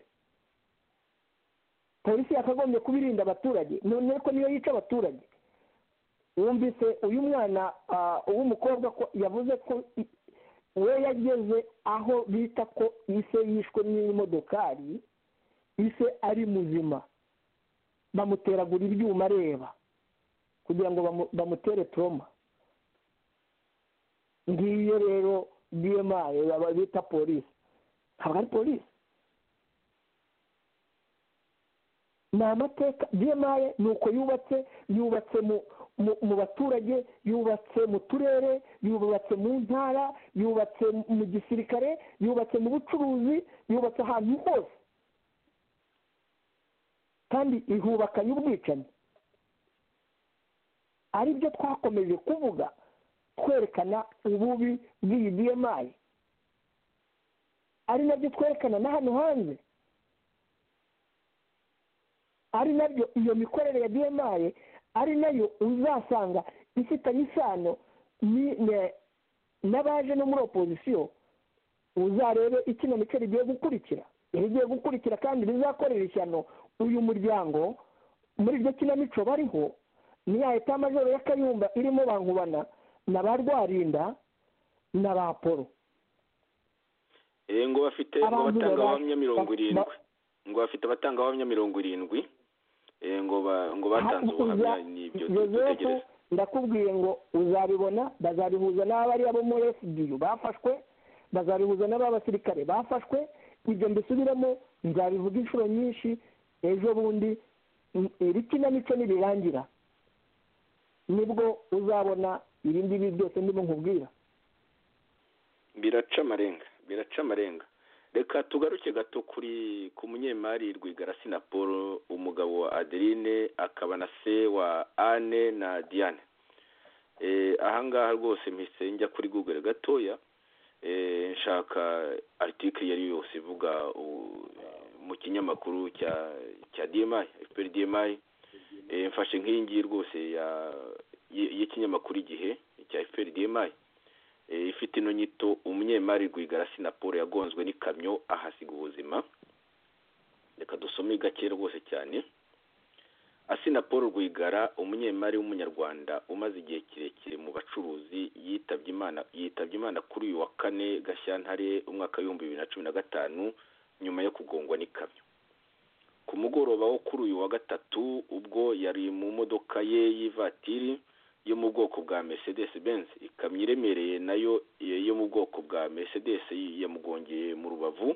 [SPEAKER 2] polisi yakagombye kuba irinda abaturage none ko niyo yica abaturage wumvise uyu mwana uw'umukobwa ko yavuze ko we yageze aho bita ko ise yishwe n'imodokari ise ari muzima bamuteragura ibyuma areba kugira ngo bamu- bamutere toroma ngiyo rero bmayi baba bita polisi ntabwo ari polisi ni amateka bmayi ni uko yubatse yubatse mu mu- mu baturage yubatse mu turere yubatse mu ntara yubatse mu gisirikare yubatse mu bucuruzi yubatse ahantu hose kandi ihubakanye ubwicanyi ari byo twakomeje kuvuga twerekana ububi bw'iyi bmayi ari nabyo twerekana na hano hanze ari nabyo iyo mikorere ya bmayi ari nayo uzasanga ifitanye isano ni- ne- n'abaje no muri opozisiyo uzarebe ikino mico rigiye gukurikira rigiye gukurikira kandi bizakorera ishyano uyu muryango muri iryo kinamico bariho ni ya eta majoro ya kayumba irimo bankubana na ba rwarinda na ba polo
[SPEAKER 5] Eh, ngo bafite ngo
[SPEAKER 2] Abantu
[SPEAKER 5] batanga
[SPEAKER 2] baba-
[SPEAKER 5] abahamya mirongo
[SPEAKER 2] ba-
[SPEAKER 5] irindwi ngo bafite abatanga abahamya mirongo irindwi eh, ngo ba- ngo batanze ubuhamya n'ibyo
[SPEAKER 2] yozefu
[SPEAKER 5] dutegereza
[SPEAKER 2] ndakubwiye ngo uzabibona bazabihuza n'abariya bo muri fdu bafashwe bazabihuza n'ab'abasirikare bafashwe ibyo mbisubiramo nzabivuga inshuro nyinshi ejo bundi mm, iri kinamico nibirangira nibwo uzabona ibi ngibi byose ndimo nkubwira
[SPEAKER 5] biraca amarenga biraca amarenga reka tugaruke gato kuri ku munyemari rwigara sina paul umugabo wa adeline akaba na se wa anne na diane Eh, ahangaha rwose mpise njya kuri google gatoya Eh, nshaka article yari yose ivuga u- mu kinyamakuru cya cya dmi fpr dmi Eh, mfashe nk'iyi ngiyi rwose ya- y- y'ikinyamakuru igihe cya fpr dmi Eh, ifite ino nyito umunyemari rwigara sinaporo yagonzwe n'ikamyo ahasiga ubuzima reka dusome gake rwose cyane asina paul rwigara umunyemari w'umunyarwanda umaze igihe kirekire mu bacuruzi yitabye imana yitabye imana kuri uyu wa kane gashyantare umwaka w'ibihumbi bibiri na cumi na gatanu nyuma yo kugongwa n'ikamyo ku mugoroba wo kuri uyu wa gatatu ubwo yari mu modoka ye y'ivatiri yo mu bwoko bwa mercedes benz ikamyo iremereye nayo eh, yo mu bwoko bwa mercedes yamugongeye mu rubavu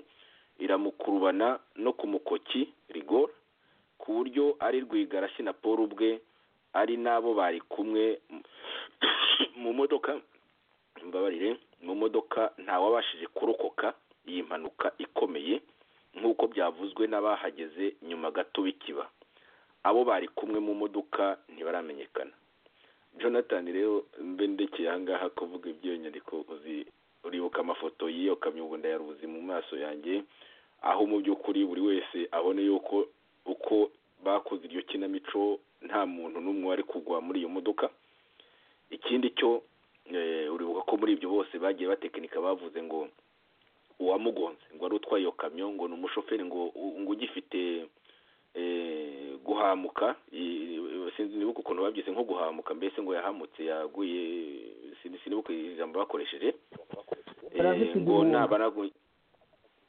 [SPEAKER 5] iramukurubana no ku mukoki rigor ku buryo ari rwigarashi na paul ubwe ari n'abo bari kumwe mu modoka mbabarire mu modoka ntawabashije kurokoka iyi mpanuka ikomeye nk'uko byavuzwe n'abahageze nyuma gato bikiba abo bari kumwe mu modoka ntibaramenyekana jonathan rero mbe ndekeye ahangaha kuvuga ibyo nyandiko uzi uribuka amafoto y'iyo kamyo ubwo ndayaruzi mu maso yanjye aho mu by'ukuri buri wese abone yuko uko bakoze iryo kinamico nta muntu n'umwe wari kugwa muri iyo modoka ikindi cyo eh, uribuka ko muri ibyo bose bagiye batekinika bavuze ngo uwamugonze ngo wari utwaye iyo kamyo ngo ni umushoferi ngo ngo ugifite eh, guhamuka i- sinzi nibuka ukuntu babyise nko guhamuka mbese ngo yahamutse yaguye sin- sinibuka ijambo bakoresheje Eh,
[SPEAKER 2] Arafite
[SPEAKER 5] ngo
[SPEAKER 2] igihunga.
[SPEAKER 5] nabaragu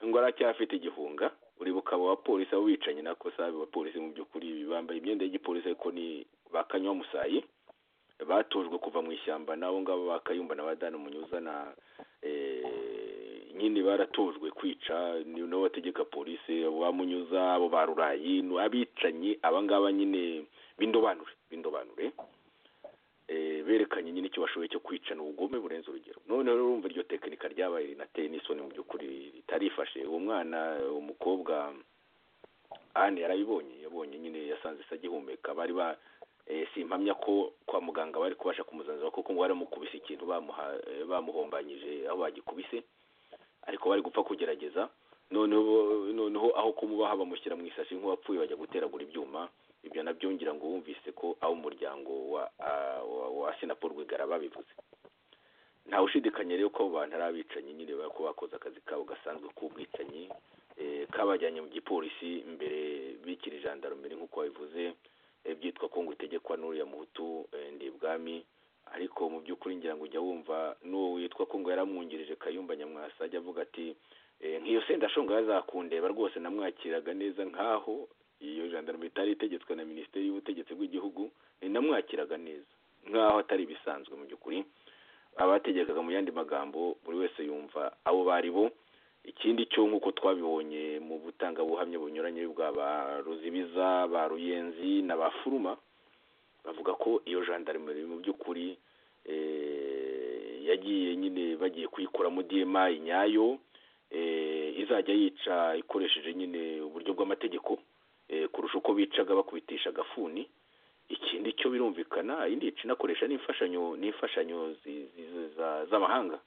[SPEAKER 5] ngo aracyafite igihunga uribuka abo bapolisi abo bicanyi nako si abo bapolisi mu by'ukuri bambaye imyenda y'igipolisi ariko ni ba kanywa musayi batojwe kuva mu ishyamba n'abo ngabo ba kayumba na ba dani munyuza na eh, nyine baratojwe kwica ni nabo bategeka polisi abo ba munyuza abo ba rurayi ni abicanyi aba ngaba nyine b'indobanure b'indobanure eh, berekanye nyine icyo bashoboye cyo kwicana ubugome burenze urugero none rero urumva iryo tekinika ryabaye rinateye n'isoni mu by'ukuri ritarifashe uwo mwana umukobwa anne yarabibonye yabonye nyine yasanze se agihumeka bari ba eh, simpamya ko kwa muganga bari kubasha kumuzanzura kuko ngo baramukubise ikintu bamuha- eh, bamuhombanyije aho bagikubise ariko bari gupfa kugerageza noneho bo- noneho aho kumubaha bamushyira mu isashi nk'uwapfuye bajya guteragura ibyuma ibyo nabyo ngira ngo wumvise ko abo umuryango wa ah, wa- wa sinapo rwigara babivuze ntawe ushidikanya rero ko abo bantu ari abicanyi nyine bako bakoze akazi kabo gasanzwe k'ubwicanyi eh, kabajyanye mu gipolisi mbere bikiri jandarumeri nk'uko babivuze eh, byitwa ko ngo itegekwa n'uriya muhutu eh, ndibwa ubwami ariko mu by'ukuri ngira ngo ujya wumva n'uwo witwa ko ngo yaramwungirije kayumba nyamwasa ajya avuga ati "Eh, nk'iyo sendashonga yazakundeba rwose namwakiraga neza nk'aho iyo jandarme itari itegetswe na minisiteri y'ubutegetsi bw'igihugu eh, namwakiraga neza nk'aho atari ibisanzwe mu by'ukuri abategekaga mu yandi magambo buri wese yumva abo bari bo ikindi cyo nk'uko twabibonye mu butangabuhamya bunyuranye bwa ba ruzibiza ba ruyenzi na ba furuma bavuga ko iyo jandarmeri mu by'ukuri eh, yagiye nyine bagiye kuyikuramo diyema nyayo eh, izajya yica ikoresheje nyine uburyo bw'amategeko eh, kurusha uko bicaga bakubitisha agafuni ikindi cyo birumvikana indi yica inakoresha n'imfashanyo n'imfashanyo zi- zi- za- z'amahanga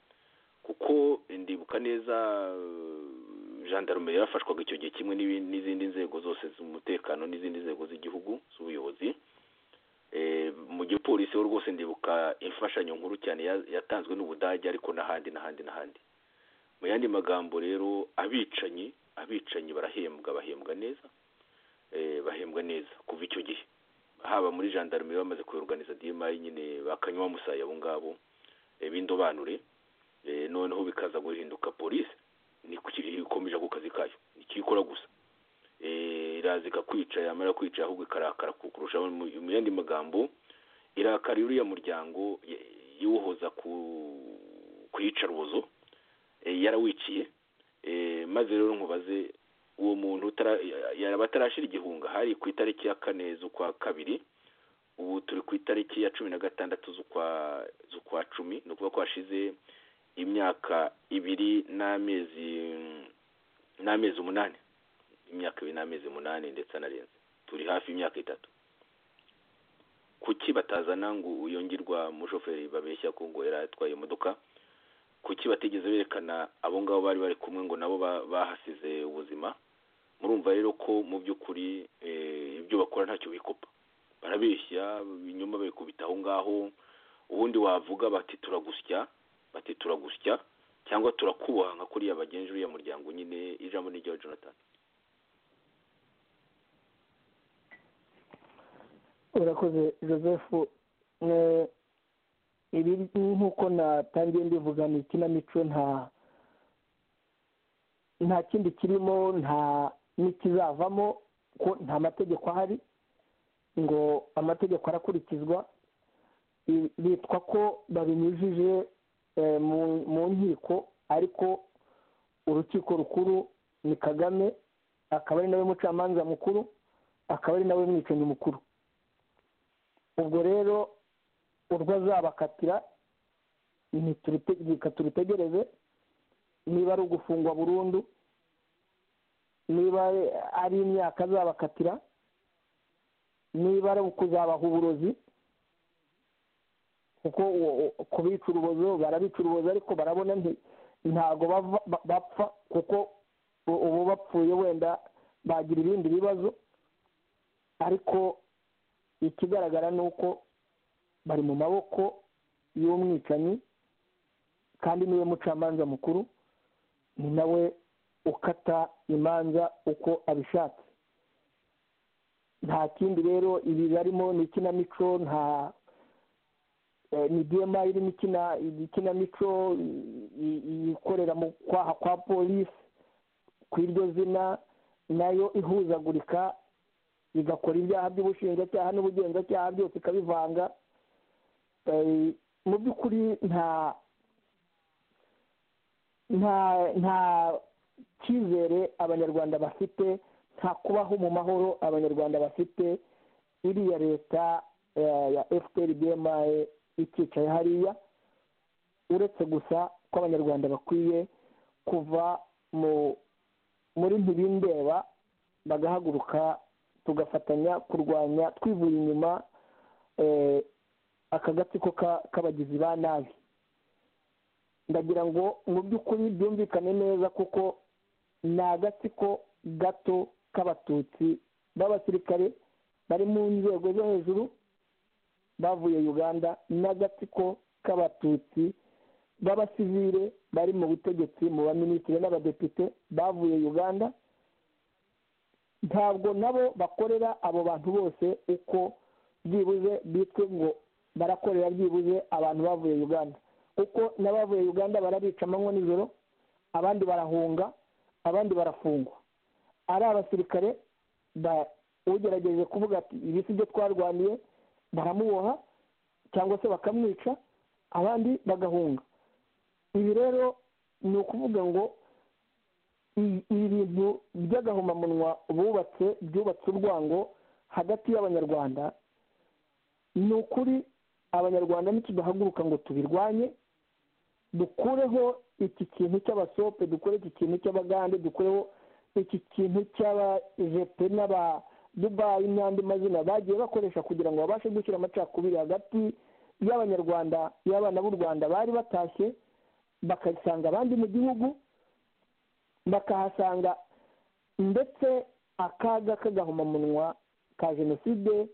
[SPEAKER 5] kuko ndibuka neza eh, gendarmerie yarafashwaga icyo gihe kimwe n'ibi- n'izindi nzego zose z'umutekano n'izindi nzego z'igihugu z'ubuyobozi Eh, mu gipolisi ho rwose ndibuka imfashanyo nkuru cyane ya- yatanzwe n'ubudage ariko n'ahandi n'ahandi n'ahandi mu yandi magambo rero abicanyi abicanyi barahembwa bahembwa neza eh, bahembwa neza kuva icyo gihe haba muri gendarmerie bamaze kuyorganiza DMI nyine bakanywa musaya abo ngabo eh, b'indobanure eh, noneho bikaza guhinduka polisi niko kiri ikomeje ku kazi kayo nikikora gusa Eh, iraza ikakwica yamara kwica ahubwo ikarakara kurushaho mu mu yandi magambo irakara uriya muryango ye- iwuhoza ku ku iyicarubozo eh, yarawiciye eh, maze rero nkubaze uwo muntu utara- yaraba atarashira igihunga hari ku itariki ya kane z'ukwa kabiri ubu turi ku itariki ya cumi na gatandatu z'ukwa z'ukwa cumi ni ukuvuga ko hashize imyaka ibiri n'amezi n'amezi umunani imyaka ibiri n'amezi umunani ndetse anarenze turi hafi y'imyaka itatu kuki batazana ngo uyongerwa umushoferi babeshya ko ngo yari atwaye imodoka kuki batigeze berekana abo ngabo bari bari kumwe ngo nabo ba- bahasize ubuzima murumva rero ko mu by'ukuri eh, ibyo bakora ntacyo bikopa barabeshya ibinyoma babikubita aho ngaho ubundi wavuga bati turagusya bati turagusya cyangwa turakubaha nka kuriya bagenzi uriya muryango nyine ijambo ni ryawe jonathan
[SPEAKER 2] urakoze joseph Eh, ibi nk'uko natangiye mbivuga ni ikinamico nta nta kindi kirimo nta n'ikizavamo ko nta mategeko ahari ngo amategeko arakurikizwa I- bitwa ko babinyujije eh, mu- mu nkiko ariko urukiko rukuru ni kagame akaba ari nawe mucamanza mukuru akaba ari nawe mwicanyi mukuru ubwo rero urwo azabakatira ntiturute- reka turutegereze niba ari ugufungwa burundu niba ari imyaka azabakatira niba ari kuzabaha uburozi kuko uwo- uwo- kubica urubozo barabica urubozo ariko barabona nti- ntago bava- ba- bapfa kuko u- ubu bapfuye wenda bagira ibindi bibazo ariko ikigaragara ni uko bari mu maboko y'umwicanyi kandi niwe mucamanza mukuru ni nawe ukata imanza uko abishatse nta kindi rero ibi barimo ni ikinamico nta eh, ni diyema irimo ikina ikinamico i- i- ikorera mu kwaha kwa polisi ku iryo zina nayo ihuzagurika igakora ibyaha by'ubushinjacyaha n'ubugenzacyaha byose ikabivanga Eh, mu by'ukuri nta nta nta cyizere abanyarwanda bafite nta kubaho mu mahoro abanyarwanda bafite iriya leta eh, ya fpr bma ikicaye hariya uretse gusa ko abanyarwanda bakwiye kuva mu muri ntibindeba bagahaguruka tugafatanya kurwanya twivuye inyuma eh, aka gatsiko ka- k'abagizi ba nabi ndagira ngo mu by'ukuri byumvikane neza kuko ni agatsiko gato k'abatutsi b'abasirikare bari mu nzego zo hejuru bavuye uganda n'agatsiko k'abatutsi b'abasivire bari mu butegetsi mu baminisitiri n'abadepite bavuye uganda ntabwo nabo bakorera abo bantu bose uko byibuze bitwe ngo barakorera byibuze abantu bavuye uganda kuko n'abavuye uganda barabica amanywa nijoro abandi barahunga abandi barafungwa ari abasirikare ba- ugerageje kuvuga ati ibi si byo twarwaniye baramuboha cyangwa se bakamwica abandi bagahunga ibi rero ni ukuvuga ngo i- ibi bintu by'agahomamunwa bubatse byubatse urwango hagati y'abanyarwanda ni ukuri abanyarwanda ntikidahaguruka ngo tubirwanye dukureho iki kintu cy'abasope dukore iki kintu cy'abagande dukureho iki kintu cy'abajepe n'aba dubayi n'andi mazina bagiye bakoresha kugira ngo babashe gushyira amacakubiri hagati y'abanyarwanda y'abana b'u rwanda bari batashye bakasanga abandi mu gihugu bakahasanga ndetse akaga k'agahomamunwa ka jenoside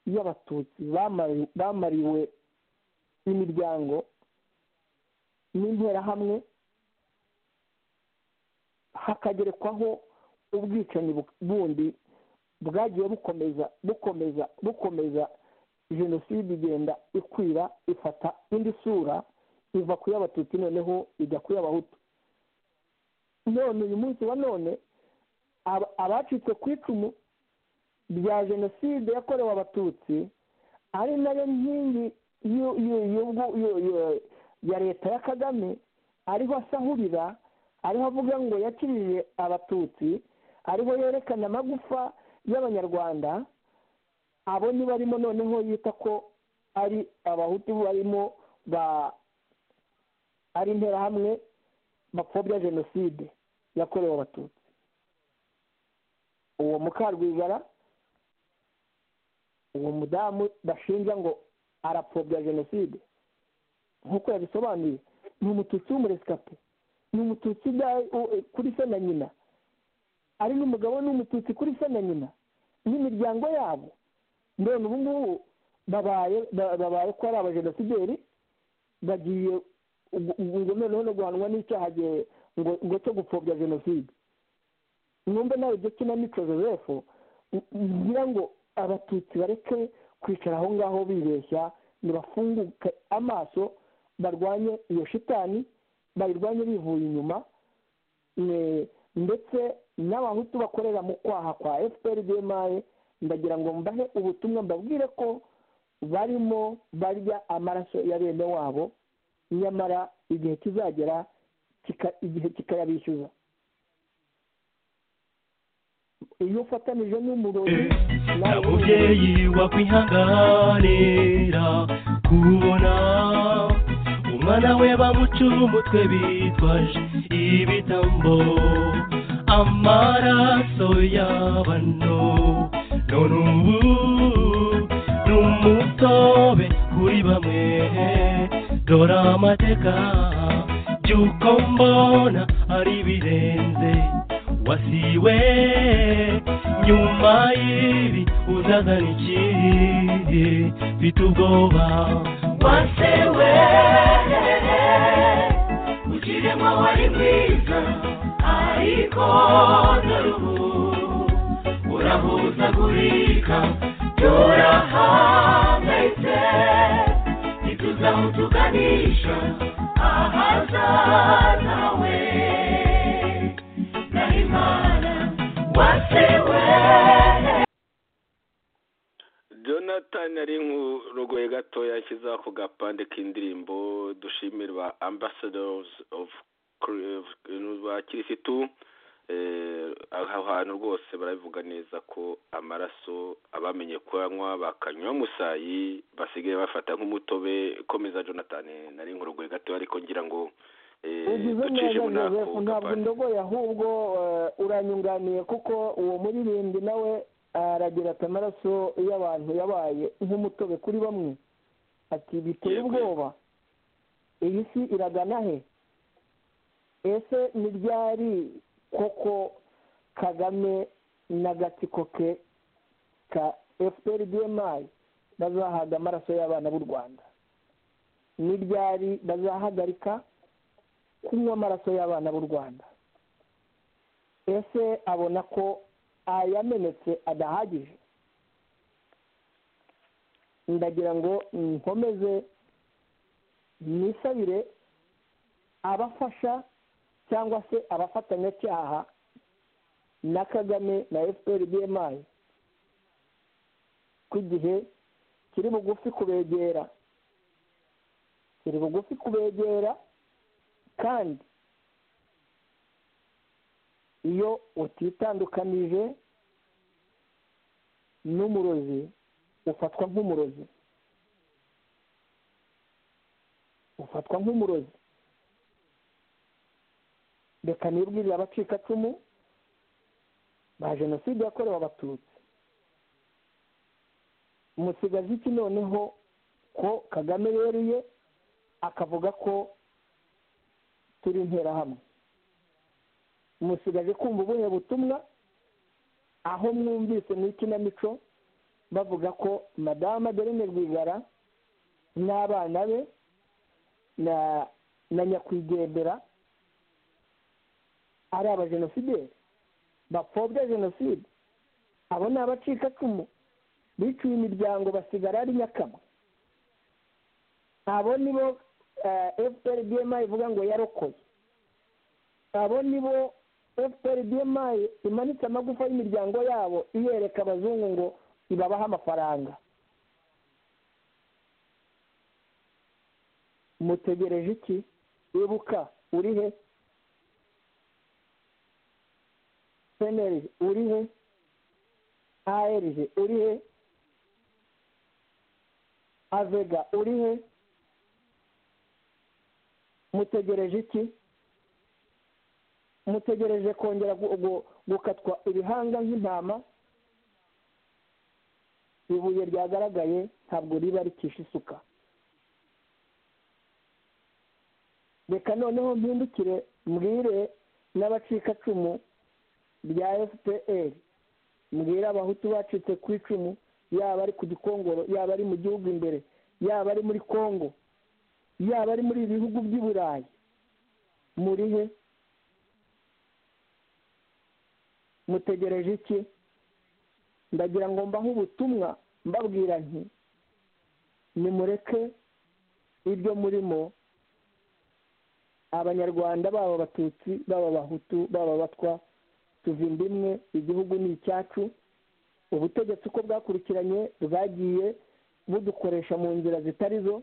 [SPEAKER 2] y'abatutsi bamari- bamariwe imiryango n'interahamwe hakagerekwaho ubwicanyi bu- bundi bwagiye bukomeza bukomeza bukomeza jenoside igenda ikwira ifata indi sura iva ku y'abatutsi noneho ijya ku y'abahutu none uyu munsi wa none aba- abacitse ku icumu rya jenoside yakorewe abatutsi ari nayo nkingi y'u- y'u- y'ubwo- y'u- y'u- ya leta ya kagame ariho asahurira ariho avuga ngo yakirije abatutsi ariho yerekana amagufa y'abanyarwanda abo ni barimo noneho yita ko ari abahutu barimo ba ari interahamwe bapfobya jenoside yakorewe abatutsi uwo mukarwigara uwo mudamu bashinja ngo arapfobya jenoside nk'uko yabisobanuye ni umututsi w'umuresikape ni umututsi uda- u- u- kuri se na nyina ari n'umugabo we ni umututsi kuri se na nyina n'imiryango yabo none ubu ngubu babaye ba- babaye ko ari abajenosideri bagiye ubu- ubu ngo noneho no guhanwa n'icyaha gihe- ngo ngo cyo gupfobya jenoside numve nawe ibyo kinamico joseph n- ngira ngo abatutsi bareke kwicara aho ngaho bibeshya nibafunguke amaso barwanye iyo shitani bayirwanye bivuye inyuma Ne- ndetse n'abahutu bakorera mu kwaha kwa fpr dmae ndagira ngo mbahe ubutumwa mbabwire ko barimo barya amaraso ya bene wabo nyamara igihe kizagera kika- igihe kikayabishyuza iyo ufatanije n'umurori
[SPEAKER 3] nta mubyeyi wakwihanganira kubona umwana we bamucura umutwe bitwaje ibitambo amaraso y'abano none ubu ni umutobe kuri bamwe dore amateka by'uko mbona ari birenze wasiwe nyuma y'ibi uzazana ikindi mfite ubwoba
[SPEAKER 4] wasewe ukirimo wari mwiza ariko dore ubu urahuzagurika turahangayitse ntituzi aho tuganisha ahazaza we gahimana wasewe
[SPEAKER 5] jonathan ari nk'urugoye gatoya yashyize ako gapande k'indirimbo dushimira ba ambassadors of ba kirisitu Eh, aho hantu rwose barabivuga neza ko amaraso abamenye kuyanywa bakanywa musayi basigaye bafata nk'umutobe komeza jonathan nari nk'urugoye gatoya ariko ngira ngo eh,
[SPEAKER 2] ugize
[SPEAKER 5] ducishe
[SPEAKER 2] neza
[SPEAKER 5] muri ako
[SPEAKER 2] joseph ntabwo
[SPEAKER 5] gapande
[SPEAKER 2] ndogoye ahubwo eh, uranyunganiye kuko uwo muririmbyi nawe aragira ati amaraso y'abantu yabaye nk'umutobe kuri bamwe ati biteye
[SPEAKER 5] Yego.
[SPEAKER 2] ubwoba iyi si iragana he ese ntibyari koko kagame n'agatsiko ke ka fpr dmi bazahaga amaraso y'abana b'u rwanda ni ryari bazahagarika kunywa amaraso y'abana b'u rwanda ese abona ko ayamenetse adahagije ndagira ngo nkomeze nisabire abafasha cyangwa se abafatanyacyaha na kagame na efuperi bmi ko igihe kiri bugufi kubegera kiri bugufi kubegera kandi iyo utitandukanije n'umurozi ufatwa nk'umurozi ufatwa nk'umurozi reka nibwirire abacikacumu ba jenoside yakorewe abatutsi musigaje iki noneho ko kagame yeruye akavuga ko turi interahamwe musigaje kumva ubuhe butumwa aho mwumvise mu ikinamico bavuga ko madamu aderine rwigara n'abana be na na nyakwigendera ari abajenosideri bapfobya jenoside abo ni abacikacumu biciwe imiryango basigara ari nyakamwe abo nibo fpr bmi ivuga ngo yarokoye abo nibo fpr bmi imanitse amagufa y'imiryango yabo iyereka abazungu ngo ibabahe amafaranga mutegereje iki ibuka uri he pnlg uri he arg uri he avega uri he mutegereje iki mutegereje kongera gu- gu- gukatwa ibihanga nk'intama ibuye ryagaragaye ntabwo riba rikisha isuka reka noneho mpindukire mbwire n'abacikacumu rya fpr mbwira abahutu bacitse ku icumu yaba ari ku gikongoro yaba ari mu gihugu imbere yaba ari muri congo yaba ari muri ibihugu by'i burayi muri he mutegereje iki ndagira ngo mbahe ubutumwa mbabwira nti nimureke ibyo murimo abanyarwanda baba abatutsi baba abahutu baba abatwa tuva inda imwe igihugu ni icyacu ubutegetsi uko bwakurikiranye bwagiye budukoresha mu nzira zitari zo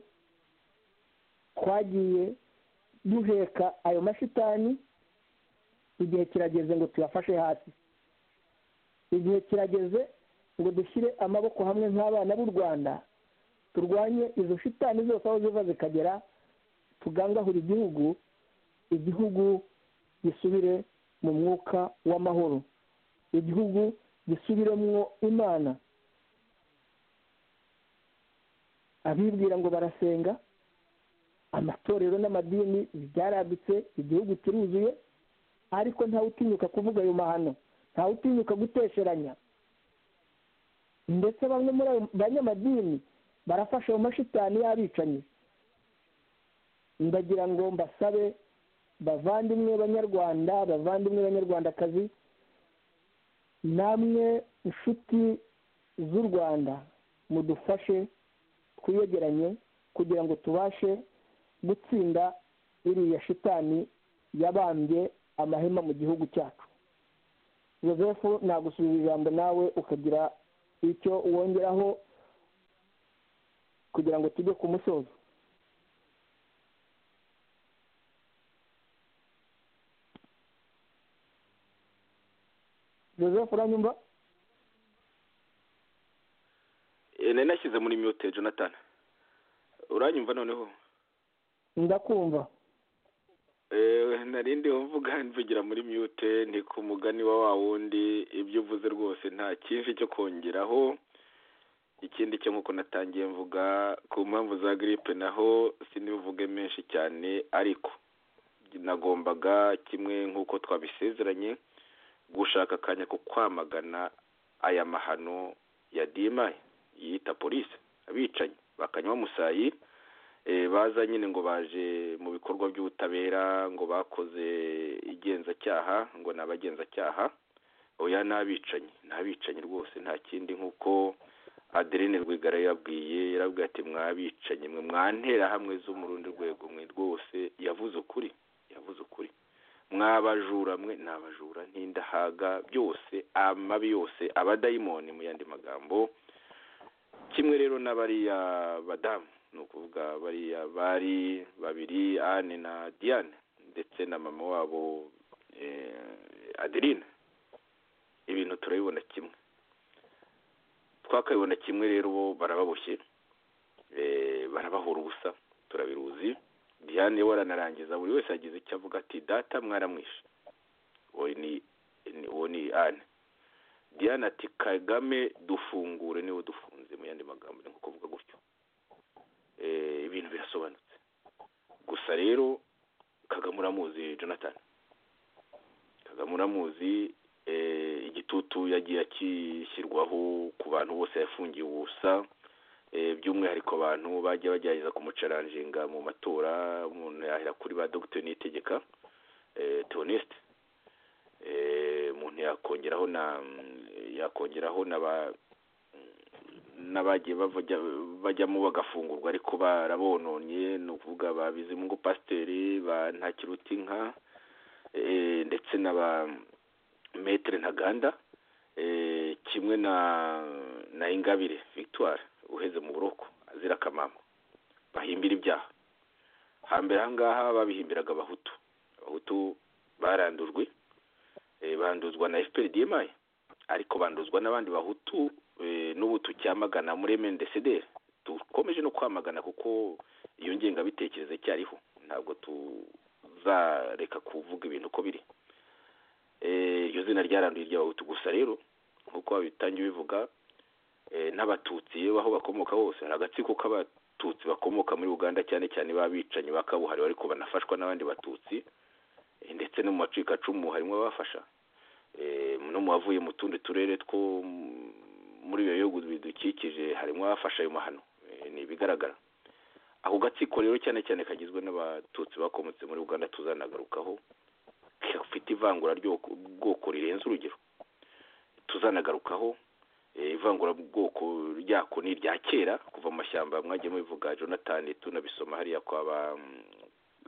[SPEAKER 2] twagiye duheka ayo mashitani igihe kirageze ngo tuyafashe hasi igihe kirageze ngo dushyire amaboko hamwe nk'abana b'u rwanda turwanye izo shitani zose aho ziva zikagera tugangahura igihugu igihugu gisubire mu mwuka w'amahoro igihugu gisubiremwo imana abibwira ngo barasenga amatorero n'amadini byarabitse igihugu kiruzuye ariko ntawe utinyuka kuvuga ayo mahano ntawe utinyuka gutesheranya ndetse bamwe muri ayo banyamadini barafasha ayo mashitani y'abicanyi ndagira ngo mbasabe bavandimwe banyarwanda bavandimwe banyarwandakazi namwe inshuti z'u rwanda mudufashe twiyegeranye kugira ngo tubashe gutsinda iriya shitani yabambye amahema mu gihugu cyacu joseph nagusubiza ijambo nawe ukagira icyo wongeraho kugira ngo tujye ku musozo joseph uranyumva
[SPEAKER 5] Eh, nari nashyize muri mute jonathan uranyumva noneho
[SPEAKER 2] ndakumva
[SPEAKER 5] Eh, nari ndi uvuga mvugira muri mute ni ku mugani wa wa wundi ibyo uvuze rwose nta cyinshi cyo kongeraho ikindi cyo nk'uko natangiye mvuga ku mpamvu za giripe naho sinibuvuge menshi cyane ariko nagombaga kimwe nk'uko twabisezeranye gushaka akanya ko kwamagana aya mahano ya dimayi yita polisi abicanyi bakanywa musayi Eh, baza nyine ngo baje mu bikorwa by'ubutabera ngo bakoze igenzacyaha ngo ni abagenzacyaha oya ni abicanyi ni abicanyi rwose nta kindi nk'uko adeline rwigara yabwiye yarabwiye ati mwabicanye mwe mwanterahamwe zo mu rundi rwego mwe rwose yavuze ukuri yavuze ukuri mwabajura mwe ni abajura n'indahaga byose amabi yose abadayimoni mu yandi magambo kimwe rero n'abariya badamu ni ukuvuga bariya bari babiri ane na diane ndetse na mama wabo eh, adeline ibintu turabibona kimwe twakabibona kimwe rero bo barababoshye eh, barabahora ubusa turabiruzi diane we aranarangiza buri wese yagize icyo avuga ati data mwaramwishe uwo ni ni- uwo ni ane diane ati kagame dufungure niwe dufunze mu yandi magambo ni nko kuvuga gutyo Eh, ibintu birasobanutse gusa rero kagame uramuzi jonathan kagame uramuzi eh, igitutu yagiye akishyirwaho ku bantu bose yafungiye ubusa Eh, by'umwihariko abantu bajya bagerageza kumucaranjinga mu matora umuntu yahera kuri ba dogiteri nitegeka eh, theoneste Eh, umuntu yakongeraho na yakongeraho na ba n'abagiye bavajya bajyamo bagafungurwa ariko barabononye ni ukuvuga ba bizimungu pasiteri ba ntakirutinka eh, ndetse na ba metere ntaganda eh, kimwe na na ingabire victoire uheze mu buroko azira akamama bahimbira ibyaha hambere ahangaha babihimbiraga abahutu abahutu barandujwe eh, banduzwa na fprdmi ariko banduzwa n'abandi bahutu eh, n'ubu tucyamagana muri mndcdr dukomeje no kwamagana kuko iyo ngengabitekerezo icyariho ntabwo tuzareka kuvuga ibintu uko biri Eh, iryo zina ryaranduye iry'abahutu gusa rero nk'uko babitangiye bivuga eh, n'abatutsi yewe aho bakomoka hose hari agatsiko k'abatutsi bakomoka muri uganda cyane cyane b'abicanyi bakabuhariwe ariko banafashwa n'abandi batutsi eh, ndetse no mu macikacumu harimo abafasha eh, no mu bavuye mu tundi turere two m- muri ibyo bihugu bidukikije harimo abafasha ayo mahano eh, ni ibigaragara ako gatsiko rero cyane cyane kagizwe n'abatutsi bakomotse muri uganda tuzanagarukaho gafite ivangura ry'ubwoko rirenze urugero tuzanagarukaho eh, ivangurabwoko ryako ni irya kera kuva mu mashyamba mwagiye mubivuga jonathan tunabisoma hariya kwa ba mm,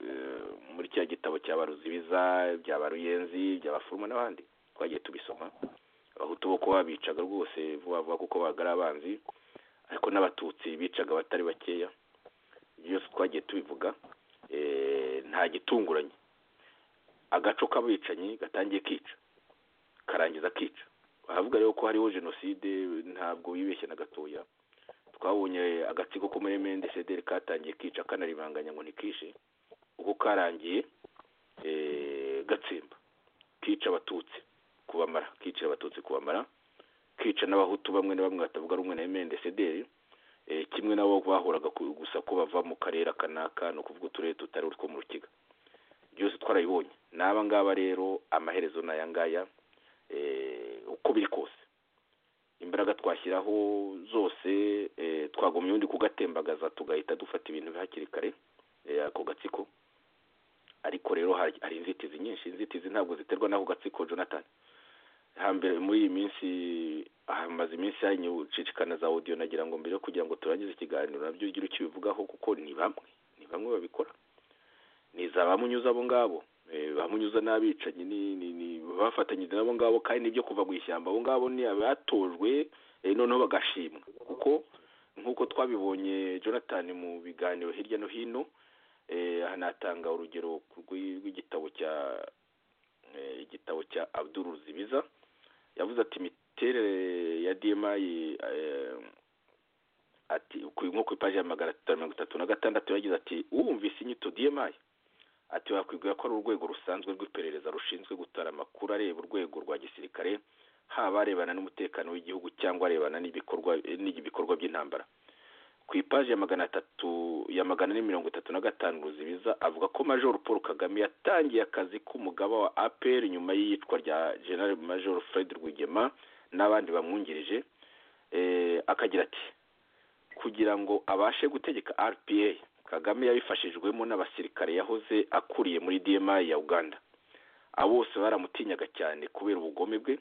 [SPEAKER 5] eh, muri cya gitabo cya baruzibiza bya baruyenzi bya bafuruma n'abandi twagiye tubisoma abahutu bo kuba babicaga rwose vuba vuba kuko babaga ari abanzi ariko n'abatutsi bicaga abatari bakeya byose twagiye tubivuga eh, nta gitunguranye agaco k'abicanyi gatangiye kica karangiza kica baravuga rero ko hariho jenoside ntabwo bibeshye na gatoya twabonye agatsiko ko muri mndcdr katangiye kica kanaribanganya ngo ntikishe uko karangiye eh, gatsemba kica abatutsi kubamara kicira abatutsi kubamara kica n'abahutu bamwe na bamwe batavuga rumwe na mndcdr eh, kimwe nabo bahoraga ku- gusa ko bava mu karere aka n'aka ni ukuvuga uturere tutari utwo mu rukiga byose twarabibonye n'aba ngaba rero amaherezo ni aya ngaya eh, uko biri kose imbaraga twashyiraho zose eh, twagumya ubundi kugatembagaza tugahita dufata ibintu hakiri kare eh, ako gatsiko ariko rero hari hari inzitizi nyinshi inzitizi ntabwo ziterwa n'ako gatsiko jonathan hambere muri iyi minsi hamaze iminsi hanyucicikana za audio nagira ngo mbere yo kugira ngo turangize ikiganiro nabyo ugire icyo ubivugaho kuko ni bamwe ni bamwe babikora ni za bamunyuza abo ngabo Eh, bamunyuza n'abicanyi ni- ni- ni bafatanyije n'abo ngabo kandi nibyo kuva mu ishyamba abo ngabo ni abatojwe eh, noneho bagashimwa kuko nk'uko twabibonye jonathan mu biganiro hirya no hino eh, hanatanga urugero rw'i- rw'igitabo cya eh, igitabo cya abdul ruzibiza yavuze ati imiterere ya dma ati ku- nko ku ipaji ya magana atatu na mirongo itatu na gatandatu yagize ati uwumvise inyito dma ati wakwibwira ko ari urwego rusanzwe rw'iperereza rushinzwe gutara amakuru areba urwego rwa gisirikare haba arebana n'umutekano w'igihugu cyangwa arebana n'ibikorwa eh, n'ibikorwa by'intambara ku ipaji ya magana atatu ya magana ane mirongo itatu na gatanu ruzibiza avuga ko major paul kagame yatangiye akazi k'umugaba wa apr nyuma y'iyicwa rya general major fred rwigema n'abandi bamwungirije eh, akagira ati kugira ngo abashe gutegeka rpa kagame yabifashijwemo n'abasirikare yahoze akuriye muri dma ya uganda abo bose baramutinyaga cyane kubera ubugome bwe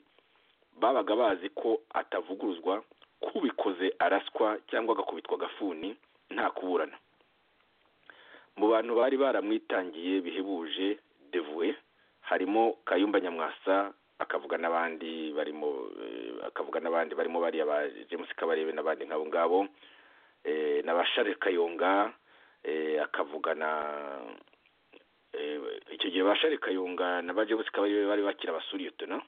[SPEAKER 5] babaga bazi ko atavuguruzwa k'ubikoze araswa cyangwa agakubitwa agafuni nta kuburana mu bantu bari baramwitangiye bihebuje devuwe harimo kayumba nyamwasa akavuga n'abandi barimo eh, akavuga n'abandi barimo bariya ba james kabarebe n'abandi nk'abo ngabo eh, na ba Charles kayonga eh, akavuga na eh, icyo gihe ba Charles kayonga na ba james kabarebe bari bakira abasuriyotona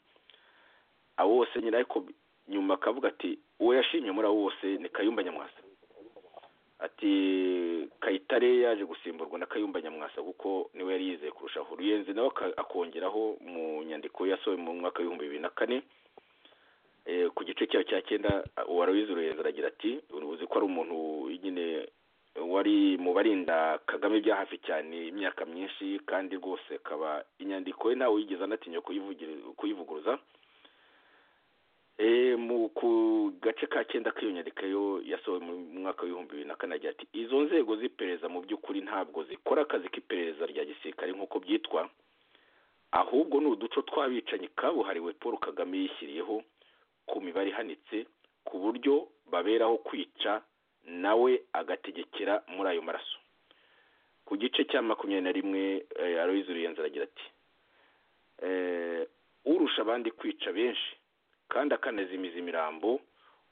[SPEAKER 5] abo bose nyine ariko nyuma akavuga ati uwo yashimye muri abo bose ni kayumba nyamwasa ati kayitare yaje gusimburwa na kayumba nyamwasa kuko niwe yari yizeye kurushaho ruyenzi nawe aka- akongeraho mu nyandiko yasohoye mu mwaka w'ibihumbi bibiri na kane Eh, ku gice cyayo cya cyenda a- uwaruyizi ruyenzi aragira ati uzi ko ari umuntu nyine wari mu barinda kagame bya hafi cyane imyaka myinshi kandi rwose akaba inyandiko ye ntawe yigeze anatinya kuyivugira- kuyivuguruza Eh, mu ku gace ka cyenda k'iyo nyandiko yo yasohowe mu mwaka w'ibihumbi bibiri na kane agira ati izo nzego z'iperereza mu by'ukuri ntabwo zikora akazi k'iperereza rya gisirikare nk'uko byitwa ahubwo ni uduco tw'abicanyi kabuhariwe paul kagame yishyiriyeho ku mibare ihanitse ku buryo baberaho kwica nawe agategekera muri ayo maraso ku gice cya makumyabiri na rimwe eh, aloyizi ruyenzi aragira ati eh, urusha abandi kwica benshi kandi akanazimiza imirambo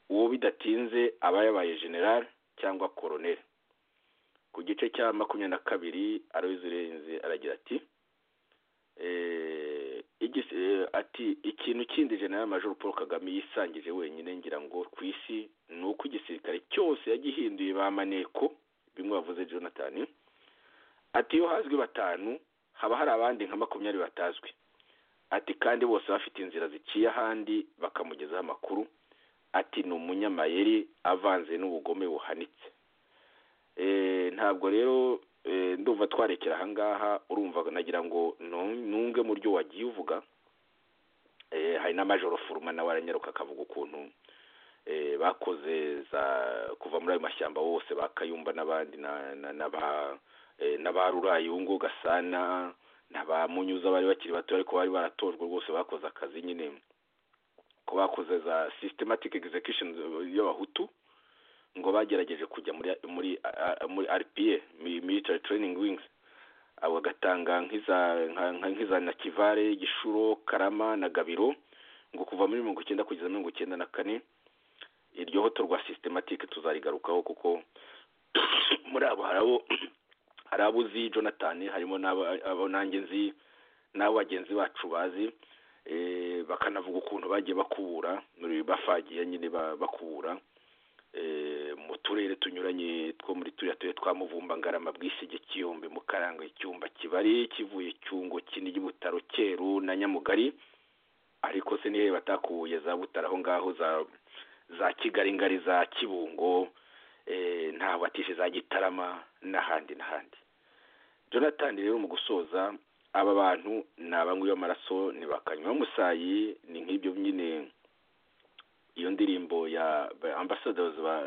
[SPEAKER 5] uwo bidatinze aba yabaye general cyangwa koronel ku gice cya makumyabiri na kabiri aloyizi urenze aragira ati eh, igis- eh, ati ikintu kindi general major paul kagame yisangije wenyine ngira ngo ku isi ni uko igisirikare cyose yagihinduye ba maneko bimwe bavuze jonathan ati iyo hazwi batanu haba hari abandi nka makumyabiri batazwi ati kandi bose bafite inzira ziciye ahandi bakamugezaho amakuru ati ni umunyamayeri avanze n'ubugome buhanitse Eh, ntabwo rero eh, ndumva twarekera ahangaha urumva nagira ngo nu- nunge mu ryo wagiye uvuga Eh, hari na majoro furuma nawe aranyaruka akavuga ukuntu eh, bakoze za kuva muri ayo mashyamba bose ba kayumba n'abandi na- na- na ba- eh, na ba rurayungu gasana ntabamunyuza bari bakiri bato ariko bari baratojwe rwose bakoze akazi nyine ko bakoze za systematic execution y'abahutu ngo bagerageje kujya muri muri a- a- muri RPA mi- military training wings abo bagatanga nk'iza nka- nka- nk'iza na Kivare Gishuro Karama na Gabiro ngo kuva muri mirongo icyenda kugeza mirongo icyenda na kane iryo hoto rwa systematic tuzarigarukaho kuko muri abo hari abo hari abo uzi jonathan harimo n'abo abo nanjye nzi n'abo bagenzi bacu bazi eh, bakanavuga ukuntu bagiye bakubura muri- bafagiye nyine ba- bakubura eh, mu turere tunyuranye two muri turiya turere twa muvumba ngarama bwisige kiyombe mukaranga icyumba kibari kivuye cyungo kinigi butaro cyeru na nyamugari ariko se nihe batakuye za butaro aho ngaho za za kigali ngari za kibungo eh, nta watishe za gitarama n'ahandi n'ahandi jonathan rero mu gusoza aba bantu ni abanywi b'amaraso ni bakanywa musayi ni nk'ibyo nyine iyo ndirimbo ya ba- ambassadors ba,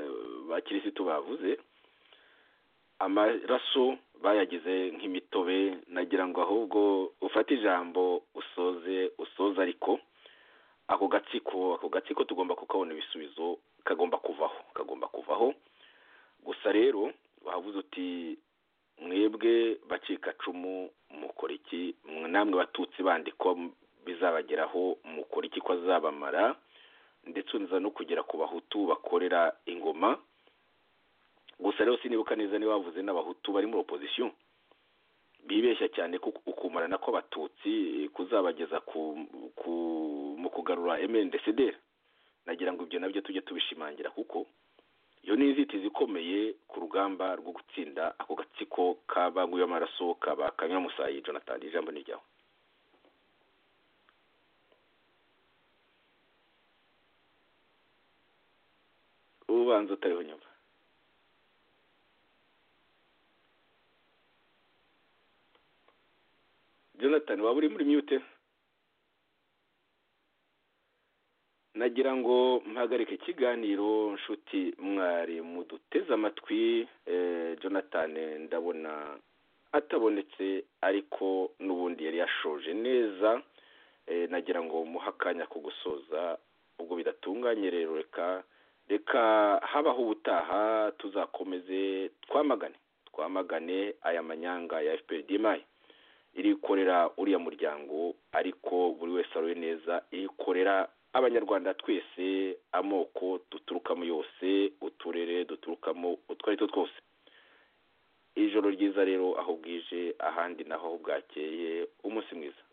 [SPEAKER 5] ba kirisitu bavuze amaraso bayagize nk'imitobe nagira ngo ahubwo ufate ijambo usoze usoze ariko ako gatsiko ako gatsiko tugomba kukabona ibisubizo kagomba kuvaho kagomba kuvaho gusa rero wavuze uti mwebwe bacikacumu mukora iki Mwe- namwe batutsi bandi ko bizabageraho mukora iki ko azabamara ndetse uniza no kugera ku bahutu bakorera ingoma gusa rero sinibuka neza niba bavuze n'abahutu bari muri opozisiyo bibeshya cyane ko ukumarana kw'abatutsi kuzabageza ku, ku mu kugarura MNDCD nagira ngo ibyo nabyo tujye tubishimangira kuko iyo ni inzitizi ikomeye ku rugamba rwo gutsinda ako gatsiko kabanguye amaraso kaba kanyuramusayi jonathan ijambo ni ryawe ubanza utariho nyuma jonathan waba uri muri mute nagira ngo mpagarike ikiganiro nshuti mwari muduteze amatwi eh, jonathan ndabona atabonetse ariko n'ubundi yari yashoje neza eh, nagira ngo muhe akanya ko gusoza ubwo bidatunganye rero reka reka habaho ubutaha tuzakomeze twamagane twamagane aya manyanga ya fpr mayi irikorera uriya muryango ariko buri wese aroye neza irikorera abanyarwanda twese amoko duturukamo yose uturere duturukamo utwo ari two twose ijoro ryiza rero aho bwije ahandi naho aho bwakeye umunsi mwiza